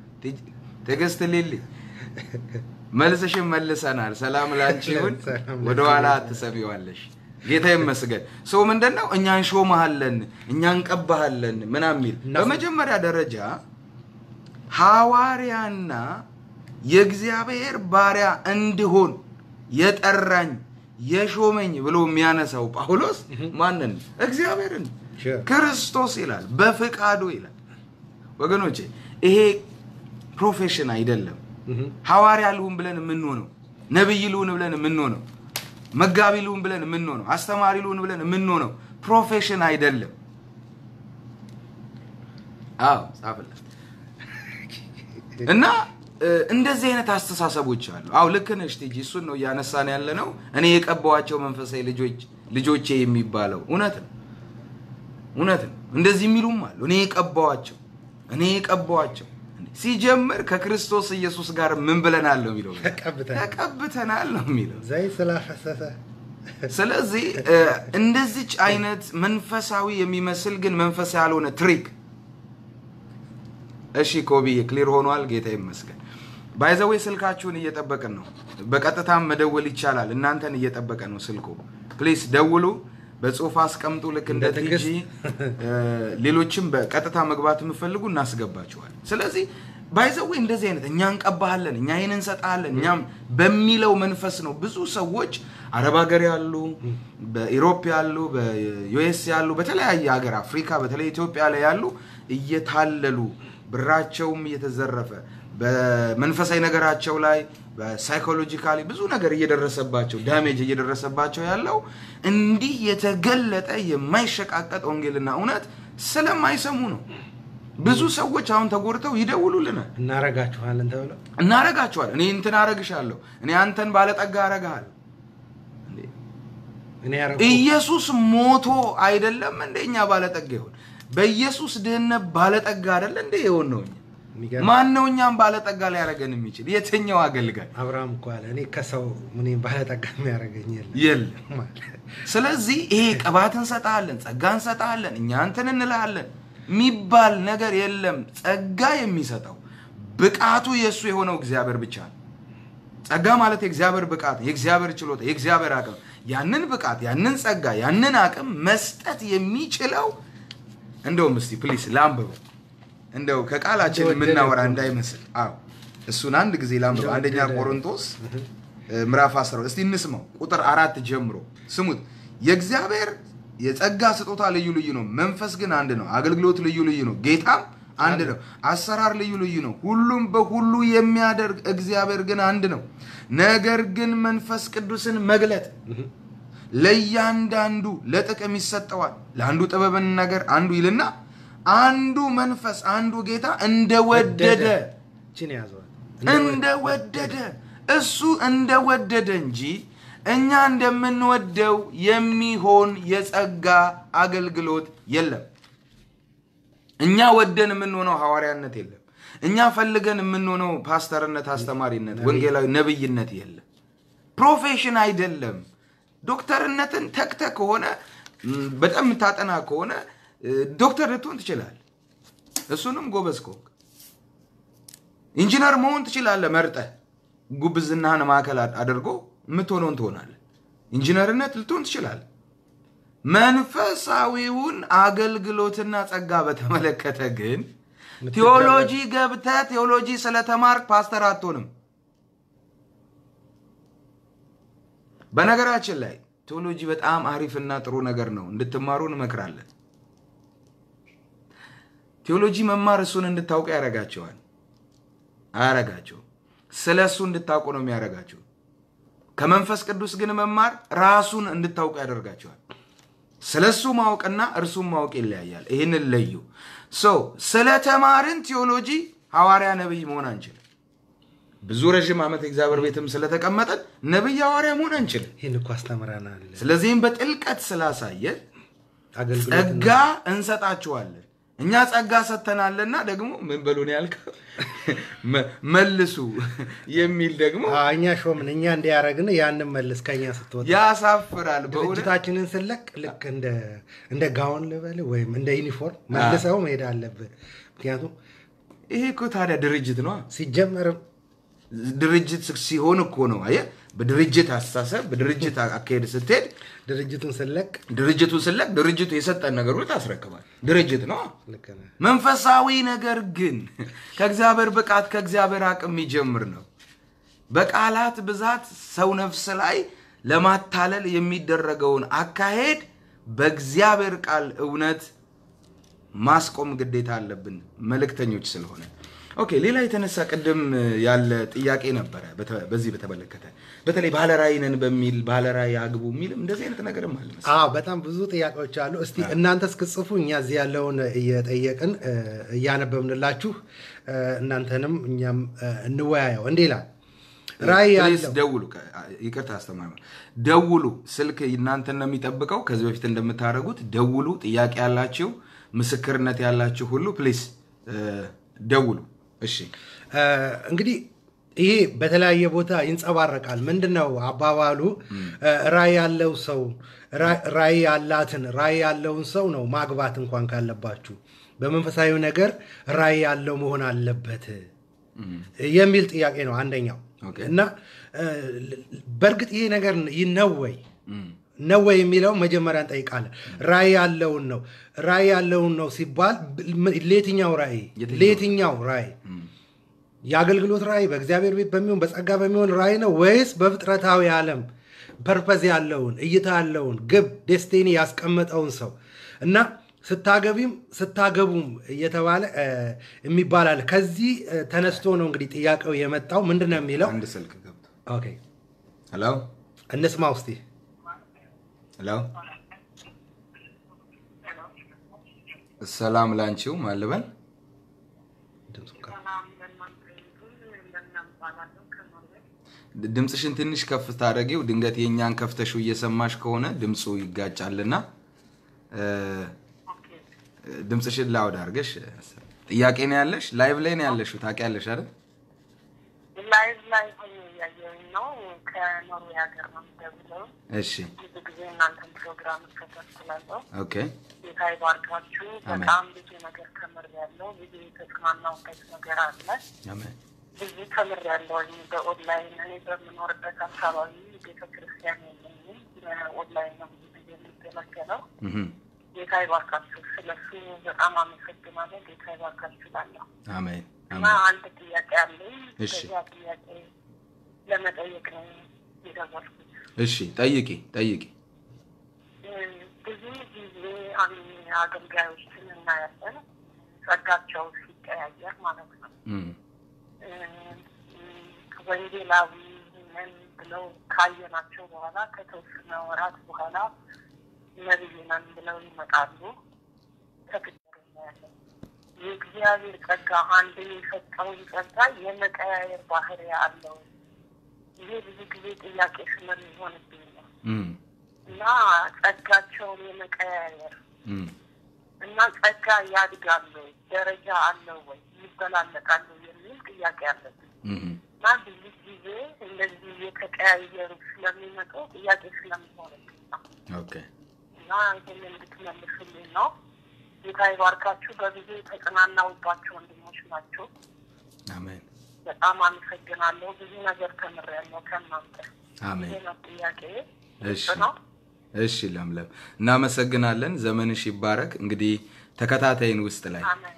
ትዕግስት ሌሊ መልስሽን መልሰናል። ሰላም ላንቺ ይሁን። ሰላም ወደኋላ አትሰሚዋለሽ። ጌታ ይመስገን። ሰው ምንድን ነው እኛ እንሾመሃለን፣ እኛ እንቀባሃለን ምናምን የሚል እና- በመጀመሪያ ደረጃ ሐዋርያና የእግዚአብሔር ባሪያ እንድሆን የጠራኝ የሾመኝ ብሎ የሚያነሳው ጳውሎስ ማንን? እግዚአብሔርን Sure. ክርስቶስ ይላል፣ በፍቃዱ ይላል። ወገኖቼ ይሄ ፕሮፌሽን አይደለም። እህ። ሐዋርያ ልሁን ብለን የምንሆነው ነቢይ ልሁን ብለን የምንሆነው መጋቢ ልሁን ብለን የምንሆነው አስተማሪ ልሁን ብለን የምንሆነው ፕሮፌሽን አይደለም። አዎ ጻፍለት እና እ፣ እንደዚህ አይነት አስተሳሰቦች አሉ። አዎ ልክ ነሽ ቲጂ፣ እሱን ነው እያነሳን ያለ ነው። እኔ የቀባዋቸው መንፈሳዊ ልጆች ልጆቼ የሚባለው እውነት ነው እውነት ነው። እንደዚህ የሚሉም አሉ። እኔ የቀባዋቸው እኔ የቀባዋቸው ሲጀምር ከክርስቶስ ኢየሱስ ጋር ምን ብለናል ነው የሚለው ተቀብተናል። ተቀብተናል ነው የሚለው። ዘይት ስላፈሰሰ ስለዚህ እ፣ እንደዚች አይነት መንፈሳዊ የሚመስል ግን መንፈስ ያልሆነ ትሪክ እሺ ኮቢዬ ክሊር ሆኗል። ጌታ ይመስገን። ባይዘዌ ስልካችሁን እየጠበቅን ነው። በቀጥታም መደወል ይቻላል። እናንተን እየጠበቀ ነው ስልኩ። ፕሊስ ደውሉ፣ በጽሁፍ አስቀምጡ። ልክ እንደ እንደ ትዕግስት። ቲጂ እ፣ ሌሎችም በቀጥታ መግባት የምፈልጉ እናስገባችኋል። ስለዚህ ባይዘዌ እንደዚህ አይነት እኛ እንቀባሃለን፣ እኛ ይህን እንሰጣለን፣ እኛም በሚለው መንፈስ ነው ብዙ ሰዎች አረብ ሀገር ያሉ፣ በኢሮፕ ያሉ፣ በዩኤስ ያሉ፣ በተለያየ ሀገር አፍሪካ፣ በተለይ ኢትዮጵያ ላይ ያሉ እየታለሉ ብራቸውም እየተዘረፈ በመንፈሳዊ ነገራቸው ላይ በሳይኮሎጂካሊ ብዙ ነገር እየደረሰባቸው ዳሜጅ እየደረሰባቸው ያለው እንዲህ የተገለጠ የማይሸቃቀጥ ወንጌልና እውነት ስለማይሰሙ ነው። ብዙ ሰዎች አሁን ተጎድተው ይደውሉልናል። እናረጋችኋለን ተብለው እናረጋቸዋለን። እኔ እንትን አረግሻለሁ፣ እኔ አንተን ባለጠጋ አረግሃለሁ። እንዴ! እኔ ያረኩ ኢየሱስ ሞቶ አይደለም እንደ እኛ ባለጠጋ ይሆን? በኢየሱስ ድህነት ባለጠጋ አይደለ እንደ የሆን ነው እኛ የሚገርም ማን ነው እኛም ባለጠጋ ሊያደርገን የሚችል? የትኛው አገልጋይ? አብርሃም እኮ አለ እኔ ከሰው ምን ባለጠጋ የሚያደርገኝ የለም የለም። ማለት ስለዚህ ይሄ ቅባት እንሰጣለን፣ ጸጋ እንሰጣለን፣ እኛ እንትን እንልሃለን የሚባል ነገር የለም። ጸጋ የሚሰጠው ብቃቱ የእሱ የሆነው እግዚአብሔር ብቻ ነው። ጸጋ ማለት የእግዚአብሔር ብቃት፣ የእግዚአብሔር ችሎታ፣ የእግዚአብሔር አቅም። ያንን ብቃት፣ ያንን ጸጋ፣ ያንን አቅም መስጠት የሚችለው እንደውም እስቲ ፕሊስ ላንብበው፣ እንደው ከቃላችን እንደወደደ የምናወራ እኮ ነው። እንዳይመስል። አዎ እሱን አንድ ጊዜ ላንብበው። አንደኛ እንደወደደ። ቆሮንቶስ እ፣ ምዕራፍ 10 እስቲ እንስማው። ቁጥር አራት ጀምሮ ስሙት። የእግዚአብሔር የጸጋ ስጦታ ልዩ ልዩ ነው፣ መንፈስ ግን አንድ ነው። አገልግሎት ልዩ ልዩ ነው፣ ጌታም አንድ ነው። አሰራር ልዩ ልዩ ነው፣ ሁሉም በሁሉ የሚያደርግ እግዚአብሔር ግን አንድ ነው። ነገር ግን መንፈስ ቅዱስን መግለጥ ለእያንዳንዱ ለጥቅም ይሰጠዋል። ለአንዱ ጥበብን ነገር አንዱ ይልና አንዱ መንፈስ አንዱ ጌታ እንደወደደ ችን ያዘዋል እንደወደደ እሱ እንደወደደ እንጂ እኛ እንደምንወደው የሚሆን የጸጋ አገልግሎት የለም። እኛ ወደን የምንሆነው ሐዋርያነት የለም። እኛ ፈልገን የምንሆነው ፓስተርነት፣ አስተማሪነት፣ ወንጌላዊ ነብይነት የለም። ፕሮፌሽን አይደለም። ዶክተርነትን ተክተ ከሆነ ም፣ በጣም የምታጠና ከሆነ እ፣ ዶክተር ልትሆን ትችላል። እሱንም ጎበዝ ከሆንክ ኢንጂነር መሆን ትችላለህ። መርጠህ ጉብዝናህን ማዕከል አድ- አድርጎ የምትሆነውን ትሆናለህ። ኢንጂነርነት ልትሆን ትችላለህ። መንፈሳዊውን አገልግሎትና ጸጋ በተመለከተ ግን ቴዎሎጂ ገብተህ ቴዎሎጂ ስለተማርክ ፓስተር አትሆንም። በነገራችን ላይ ቴዎሎጂ በጣም አሪፍና ጥሩ ነገር ነው፣ እንድትማሩ እንመክራለን። ቴዎሎጂ መማር እሱን እንድታውቁ ያደርጋቸዋል። አያረጋቸው ስለ እሱ እንድታውቁ ነው የሚያደርጋቸው። ከመንፈስ ቅዱስ ግን መማር ራሱን እንድታውቁ ያደርጋቸዋል። ስለ እሱ ማወቅና እርሱን ማወቅ ይለያያል። ይህንን ለዩ። ሰው ስለ ተማርን ቴዎሎጂ ሐዋርያ ነቢይ መሆን አንችልም። ብዙ ረዥም ዓመት የእግዚአብሔር ቤትም ስለተቀመጠን ነቢይ ሐዋርያ መሆን አንችልም። ይህን እኮ አስተምረናል ስለዚህም በጥልቀት ስላሳየን አገልግሎት ጸጋ እንሰጣችኋለን። እኛ ጸጋ ሰጥተናልና ደግሞ ምን በሉን ያልከው መ- መልሱ የሚል ደግሞ እኛ ሾምን እኛ እንዲያደረግን ያንን መልስ ከኛ ስትወጣ ያሳፍራል። በእውነት ድርጅታችንን ስለቅ ልክ እንደ እንደ ጋውን ልበል ወይም እንደ ዩኒፎርም መልሰው መሄድ አለብህ ምክንያቱም ይሄ እኮ ታዲያ ድርጅት ነው። ሲጀመርም ድርጅት ሲሆን እኮ ነው። አየህ፣ በድርጅት አስተሳሰብ በድርጅት አካሄድ ስትሄድ ድርጅቱን ስለቅ ድርጅቱን ስለቅ ድርጅቱ የሰጠን ነገር ሁሉ ታስረክባል። ድርጅት ነው። ልክ ነህ መንፈሳዊ ነገር ግን ከእግዚአብሔር ብቃት ከእግዚአብሔር አቅም የሚጀምር ነው። በቃላት ብዛት ሰው ነፍስ ላይ ለማታለል የሚደረገውን አካሄድ በእግዚአብሔር ቃል እውነት ማስቆም ግዴታ አለብን መልእክተኞች ስለሆነ። ኦኬ፣ ሌላ የተነሳ ቅድም ያለ ጥያቄ ነበረ። በተ- በዚህ በተመለከተ በተለይ ባለራዕይ ነን በሚል ባለራዕይ አግቡ የሚልም እንደዚህ አይነት ነገርም አለ መሰለኝ። አዎ በጣም ብዙ ጥያቄዎች አሉ። እስቲ እናንተ እስክጽፉ እኛ እዚህ ያለውን እየጠየቅን እ፣ እያነበብንላችሁ እ፣ እናንተንም እኛም እ፣ እንወያየው። እንዲህ ይላል ራእይ ፕሊዝ ያለው ደውሉ። ከ- ይቅርታ አስተማሪ ደውሉ። ስልክ እናንተን ነው የሚጠብቀው። ከዚህ በፊት እንደምታደርጉት ደውሉ። ጥያቄ ያላችሁ ምስክርነት ያላችሁ ሁሉ ፕሊዝ ደውሉ። እሺ እ፣ እንግዲህ ይሄ በተለያየ ቦታ ይንጸባረቃል። ምንድን ነው አባባሉ? እ፣ ራእይ ያለው ሰው ራ- ራእይ ያላትን ራእይ ያለውን ሰው ነው ማግባት እንኳን ካለባችሁ በመንፈሳዊ ነገር ራእይ ያለው መሆን አለበት የሚል ጥያቄ ነው አንደኛው። ኦኬ። እና እ፣ በእርግጥ ይሄ ነገር ነው ወይ ነው ወይ የሚለው መጀመሪያ እንጠይቃለን። ራእይ ያለውን ነው ራእይ ያለውን ነው ሲባል ብ- ለየትኛው ራእይ የትኛው? ለየትኛው ራእይ የአገልግሎት ራእይ በእግዚአብሔር ቤት በሚሆን በጸጋ በሚሆን ራእይ ነው ወይስ በፍጥረታዊ ዓለም ፐርፐዝ ያለውን እይታ ያለውን ግብ ዴስቲኒ ያስቀመጠውን ሰው እና ስታገቢም ስታገቡም እየተባለ እ፣ የሚባል አለ። ከዚህ እ፣ ተነስቶ ነው እንግዲህ ጥያቄው የመጣው ምንድን ነው የሚለው አንድ ስልክ ገብቶ ኦኬ ሄሎ እንስማ ውስቲ ሄሎ፣ ሰላም ላንቺው ማልበል ድምፁን ከፍ- ሰላም ለእናንተ ይሁን። ለምለም እባላለሁ ከኖርዌይ። ድምፅሽን ትንሽ ከፍ ታደረጊው። ድንገት የእኛን ከፍተሽው እየሰማሽ ከሆነ ድምፁ ይጋጫልና እ፣ ኦኬ ድምፅሽን ላውድ አድርገሽ ጥያቄ ነው ያለሽ? ላይቭ ላይ ነው ያለሽው ታውቂያለሽ አይደል? ላይቭ ላይ ሆኜ እያየሁኝ ነው። ከኖርዌይ ሀገር ነው የምደውለው። እሺ ብዙ ጊዜ እናንተን ፕሮግራም እከታተላለሁ። ኦኬ ጌታ ይባርካችሁ። አሜን። በጣም ብዙ ነገር ተምሬያለሁ። ብዙ የተጽናናሁበት ነገር አለ። አሜን ብዙ ተምሬያለሁኝ በኦንላይን። እኔ በምኖርበት አካባቢ ቤተክርስቲያን የለኝም። በኦንላይን ነው ብዙ ጊዜ የሚገለገለው። እህም፣ ጌታ ይባርካችሁ። ስለሱ በጣም አመሰግናለሁ። ጌታ ይባርካችሁ እላለሁ። አሜን እና አሜን። አንድ ጥያቄ አለኝ። እሺ። በዚያ ጥያቄ ለመጠየቅ ነው የደወልኩት። እሺ ጠይቂ ጠይቂ። እም፣ ብዙ ጊዜ አን- አገልጋዮችን እናያለን ጸጋቸው ሲቀያየር ማለት ነው። እም፣ እም፣ ወንጌላዊ ነን ብለው ካየናቸው በኋላ ከተወሰነ ወራት በኋላ ነቢይ ነን ብለው ይመጣሉ። ተግዳር እናያለን። የእግዚአብሔር ጸጋ አንድ የሰጠውን ጸጋ የመቀያየር ባህሪ አለው። ይሄ ብዙ ጊዜ ጥያቄ ስለሚሆንብኝ ነው እም፣ እና ጸጋቸውን የመቀያየር እም፣ እና ጸጋ ያድጋሉ ወይ ደረጃ አለው ወይ ይበላለጣሉ የሚል ጥያቄ አለብኝ እህም፣ እና ብዙ ጊዜ እንደዚህ የተቀያየሩ ስለሚመጡ ጥያቄ ስለሚሆንብኝ ነው ኦኬ እና ይህን እንድትመልሱልኝ ነው። ጌታ ይባርካችሁ። በብዙ የተጽናናውባቸው ወንድሞች ናቸው። አሜን በጣም አመሰግናለሁ። ብዙ ነገር ተምሬያለሁ ከእናንተ። አሜን። ይሄ ነው ጥያቄ እሺ ነው። እሺ ለምለም እናመሰግናለን። ዘመንሽ ይባረክ። እንግዲህ ተከታታይን ውስጥ ላይ አሜን።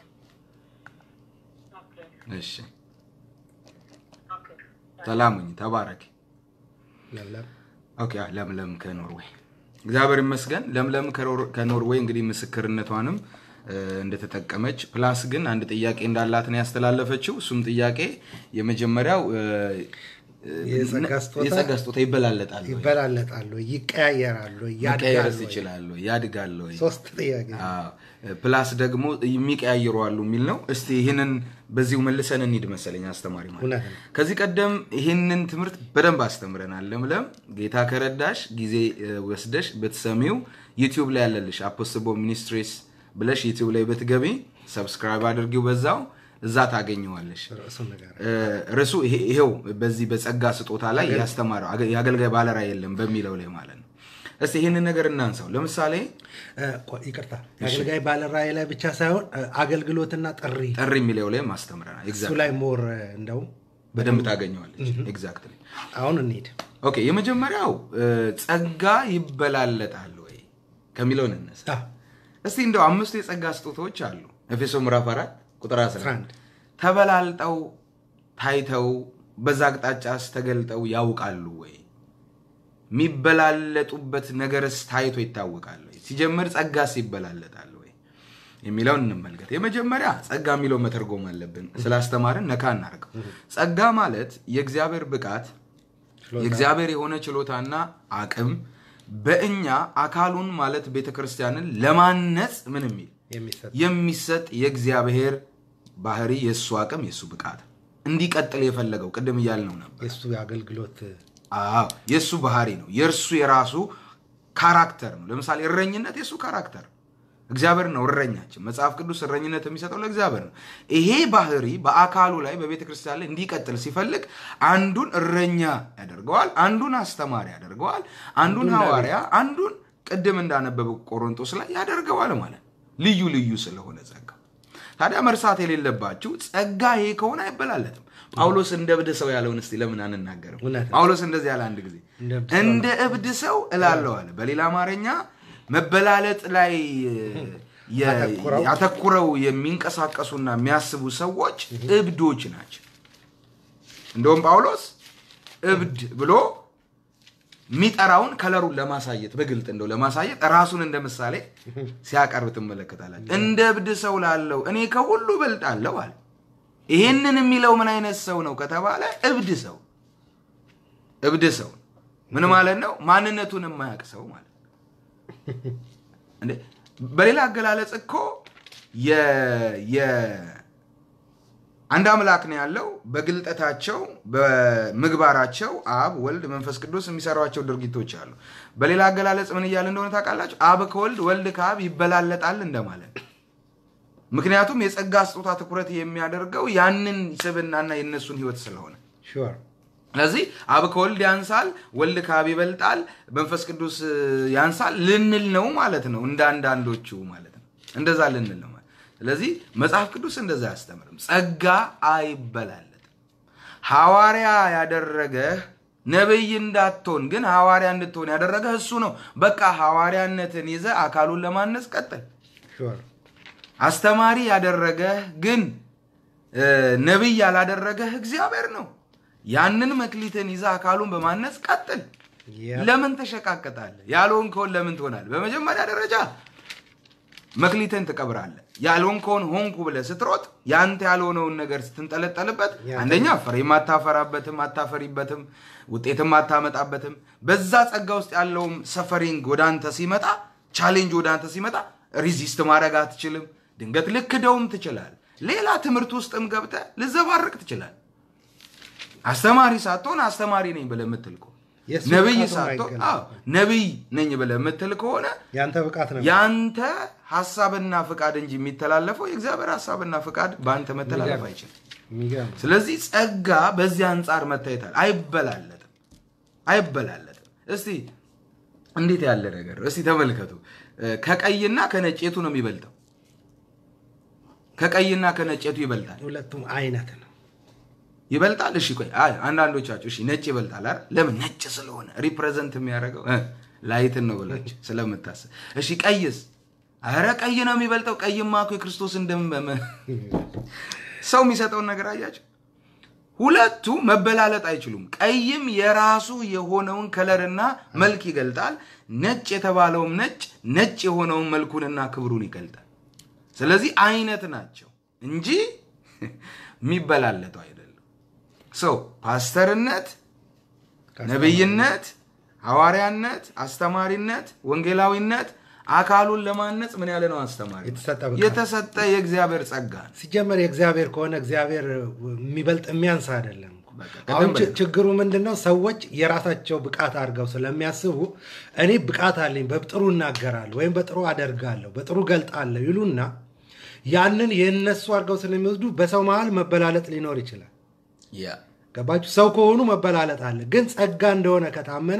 ኦኬ እሺ ኦኬ ሰላሙኝ ተባረክ። ለምለም ኦኬ አ- ለምለም ከኖርዌይ እግዚአብሔር ይመስገን። ለምለም ከኖር- ከኖርዌይ እንግዲህ ምስክርነቷንም እ፣ እንደተጠቀመች ፕላስ ግን አንድ ጥያቄ እንዳላት ነው ያስተላለፈችው። እሱም ጥያቄ የመጀመሪያው እ፣ የጸጋ ስጦታ የጸጋ ስጦታ ይበላለጣል ወይ? ይበላለጣሉ፣ ይቀያየራሉ፣ መቀየርስ ያድጋሉ። ይችላሉ ያድጋሉ ወይ? ሶስት ጥያቄ አዎ። ፕላስ ደግሞ የሚቀያይሩ አሉ የሚል ነው። እስቲ ይህንን በዚሁ መልሰን እንሂድ መሰለኝ አስተማሪ ማለት እውነት ነው። ከዚህ ቀደም ይህንን ትምህርት በደንብ አስተምረናል። ለምለም ጌታ ከረዳሽ ጊዜ እ፣ ወስደሽ ብትሰሚው ዩቲዩብ ላይ ያለልሽ አፖስቦ ሚኒስትሪስ ብለሽ ዩቲዩብ ላይ ብትገቢ ሰብስክራይብ አድርጊው፣ በዛው እዛ ታገኘዋለሽ። ርዕሱን ነገር እ፣ ርዕሱ ይሄ- ይሄው በዚህ በጸጋ ስጦታ ላይ ያስተማረው አገ- የአገልጋይ ባለራዕይ የለም በሚለው ላይ ማለት ነው። እስቲ ይህንን ነገር እናንሳው። ለምሳሌ እ፣ ቆይ፣ ይቅርታ የአገልጋይ ባለራዕይ ላይ ብቻ ሳይሆን እ፣ አገልግሎትና ጥሪ ጥሪ የሚለው ላይ ማስተምረናል። እሱ ላይ ሞር እ፣ እንደውም በደንብ ታገኘዋለች። ኤግዛክትሊ አሁን እንሂድ። ኦኬ። የመጀመሪያው እ፣ ጸጋ ይበላለጣል ወይ ከሚለው እንነሳ። አዎ፣ እስቲ እንደው አምስቱ የጸጋ ስጦታዎች አሉ። ኤፌሶ ምዕራፍ 4 ቁጥር 11 11 ተበላልጠው ታይተው በዛ አቅጣጫስ ተገልጠው ያውቃሉ ወይ? የሚበላለጡበት ነገርስ ታይቶ ይታወቃል ወይ? ሲጀምር ጸጋስ ይበላለጣል ወይ የሚለውን እንመልከት። የመጀመሪያ ጸጋ የሚለው መተርጎም አለብን። ስላስተማርን ነካ እናርገው። ጸጋ ማለት የእግዚአብሔር ብቃት የእግዚአብሔር የሆነ ችሎታና አቅም በእኛ አካሉን ማለት ቤተ ክርስቲያንን ለማነጽ ምን የሚል የሚሰጥ የሚሰጥ የእግዚአብሔር ባህሪ የእሱ አቅም የእሱ ብቃት እንዲቀጥል የፈለገው ቅድም እያልነው ነበር። የእሱ የአገልግሎት አዎ የእሱ ባህሪ ነው። የእርሱ የራሱ ካራክተር ነው። ለምሳሌ እረኝነት የእሱ ካራክተር እግዚአብሔር ነው እረኛችን። መጽሐፍ ቅዱስ እረኝነት የሚሰጠው ለእግዚአብሔር ነው። ይሄ ባህሪ በአካሉ ላይ በቤተ ክርስቲያን ላይ እንዲቀጥል ሲፈልግ አንዱን እረኛ ያደርገዋል፣ አንዱን አስተማሪ ያደርገዋል፣ አንዱን ሐዋርያ፣ አንዱን ቅድም እንዳነበበው ቆሮንቶስ ላይ ያደርገዋል ማለት ነው። ልዩ ልዩ ስለሆነ ጸጋ ታዲያ መርሳት የሌለባችሁ ጸጋ ይሄ ከሆነ አይበላለጥም። ጳውሎስ እንደ እብድ ሰው ያለውን እስቲ ለምን አንናገርም? እውነት ነው። ጳውሎስ እንደዚህ ያለ አንድ ጊዜ እንደ እብድ ሰው እንደ እብድ ሰው እላለሁ አለ። በሌላ አማርኛ መበላለጥ ላይ የ- አተኩረው ያተኩረው የሚንቀሳቀሱና የሚያስቡ ሰዎች እብዶች ናቸው። እንደውም ጳውሎስ እብድ ብሎ የሚጠራውን ከለሩን ለማሳየት በግልጥ እንደው ለማሳየት ራሱን እንደ ምሳሌ ሲያቀርብ ትመለከታላችሁ። እንደ እብድ ሰው ላለው እኔ ከሁሉ በልጣለሁ አለ። ይሄንን የሚለው ምን አይነት ሰው ነው ከተባለ እብድ ሰው እብድ ሰው ምን ማለት ነው? ማንነቱን የማያውቅ ሰው ማለት ነው። እንዴ በሌላ አገላለጽ እኮ የ- የ- አንድ አምላክ ነው ያለው። በግልጠታቸው በምግባራቸው አብ፣ ወልድ፣ መንፈስ ቅዱስ የሚሰሯቸው ድርጊቶች አሉ። በሌላ አገላለጽ ምን እያለ እንደሆነ ታውቃላችሁ? አብ ከወልድ ወልድ ከአብ ይበላለጣል እንደማለት ነው። ምክንያቱም የጸጋ ስጦታ ትኩረት የሚያደርገው ያንን ስብናና የእነሱን ህይወት ስለሆነ ሹር ስለዚህ አብ ከወልድ ያንሳል፣ ወልድ ከአብ ይበልጣል፣ መንፈስ ቅዱስ ያንሳል ልንል ነው ማለት ነው። እንደ አንዳንዶቹ ማለት ነው። እንደዛ ልንል ነው ማለት ስለዚህ መጽሐፍ ቅዱስ እንደዛ አያስተምርም። ጸጋ አይበላለጥም። ሐዋርያ ያደረገህ ነብይ እንዳትሆን ግን ሐዋርያ እንድትሆን ያደረገህ እሱ ነው። በቃ ሐዋርያነትን ይዘህ አካሉን ለማነጽ ቀጥል። ሹር አስተማሪ ያደረገህ ግን እ፣ ነቢይ ያላደረገህ እግዚአብሔር ነው። ያንን መክሊትን ይዘህ አካሉን በማነጽ ቀጥል። ያ ለምን ተሸቃቀጣለህ? ያልሆንከውን ለምን ትሆናለህ? በመጀመሪያ ደረጃ መክሊትን ትቀብራለህ። ያልሆንከውን ሆንኩ ብለህ ስትሮጥ ያንተ ያልሆነውን ነገር ስትንጠለጠልበት ያንተ- አንደኛ ፍሬም አታፈራበትም፣ አታፈሪበትም፣ ውጤትም አታመጣበትም። በዛ ጸጋ ውስጥ ያለውም ሰፈሪንግ ወደ አንተ ሲመጣ፣ ቻሌንጅ ወደ አንተ ሲመጣ ሪዚስት ማድረግ አትችልም። ድንገት ልክደውም ትችላል። ሌላ ትምህርት ውስጥም ገብተህ ልዘባርቅ ትችላል። አስተማሪ ሳትሆን አስተማሪ ነኝ ብለህ የምትል ከሆነ የእሱ ነብይ ብቃቱ ሳትሆን አይገለጥም። አዎ ነብይ ነኝ ብለህ የምትል ከሆነ ያንተ ብቃት ነው ያንተ ሀሳብና ፍቃድ እንጂ የሚተላለፈው የእግዚአብሔር ሀሳብና ፍቃድ በአንተ መተላለፍ የሚገርም። አይችልም። የሚገርም ስለዚህ ጸጋ በዚህ አንጻር መታየታል። አይበላለጥም፣ አይበላለጥም። እስቲ እንዴት ያለ ነገር እስቲ ተመልከቱ። እ፣ ከቀይና ከነጭ የቱ ነው የሚበልጠው? ከቀይና ከነጭ የቱ ይበልጣል? ሁለቱም አይነት ነው ይበልጣል። እሺ ቆይ አይ አንዳንዶቻችሁ እሺ ነጭ ይበልጣል አይደል? ለምን ነጭ ስለሆነ ሪፕሬዘንት የሚያደርገው እ፣ ላይትን ነው ብላችሁ ስለምታስብ። እሺ ቀይስ? አረ ቀይ ነው የሚበልጠው። ቀይማ እኮ የክርስቶስን ደም በመ- ሰው የሚሰጠውን ነገር አያቸው። ሁለቱ መበላለጥ አይችሉም። ቀይም የራሱ የሆነውን ከለርና መልክ ይገልጣል። ነጭ የተባለውም ነጭ ነጭ የሆነውን መልኩንና ክብሩን ይገልጣል። ስለዚህ አይነት ናቸው እንጂ የሚበላለጡ አይደለም። ሰው ፓስተርነት፣ ነብይነት፣ ሐዋርያነት፣ አስተማሪነት፣ ወንጌላዊነት አካሉን ለማነጽ ምን ያለ ነው? አስተማሪ የተሰጠ ብቃት። የተሰጠ የእግዚአብሔር ጸጋ ነው። ሲጀመር የእግዚአብሔር ከሆነ እግዚአብሔር የሚበልጥ የሚያንስ አይደለም። በቃ አሁን ቀደም ች- ብለን- ችግሩ ምንድን ነው? ሰዎች የራሳቸው ብቃት አድርገው ስለሚያስቡ እኔ ብቃት አለኝ፣ በጥሩ እናገራለሁ ወይም በጥሩ አደርጋለሁ፣ በጥሩ ገልጣለሁ ይሉና ያንን የእነሱ አድርገው ስለሚወስዱ በሰው መሀል መበላለጥ ሊኖር ይችላል። ያ ገባችሁ? ሰው ከሆኑ መበላለጥ አለ። ግን ጸጋ እንደሆነ ከታመነ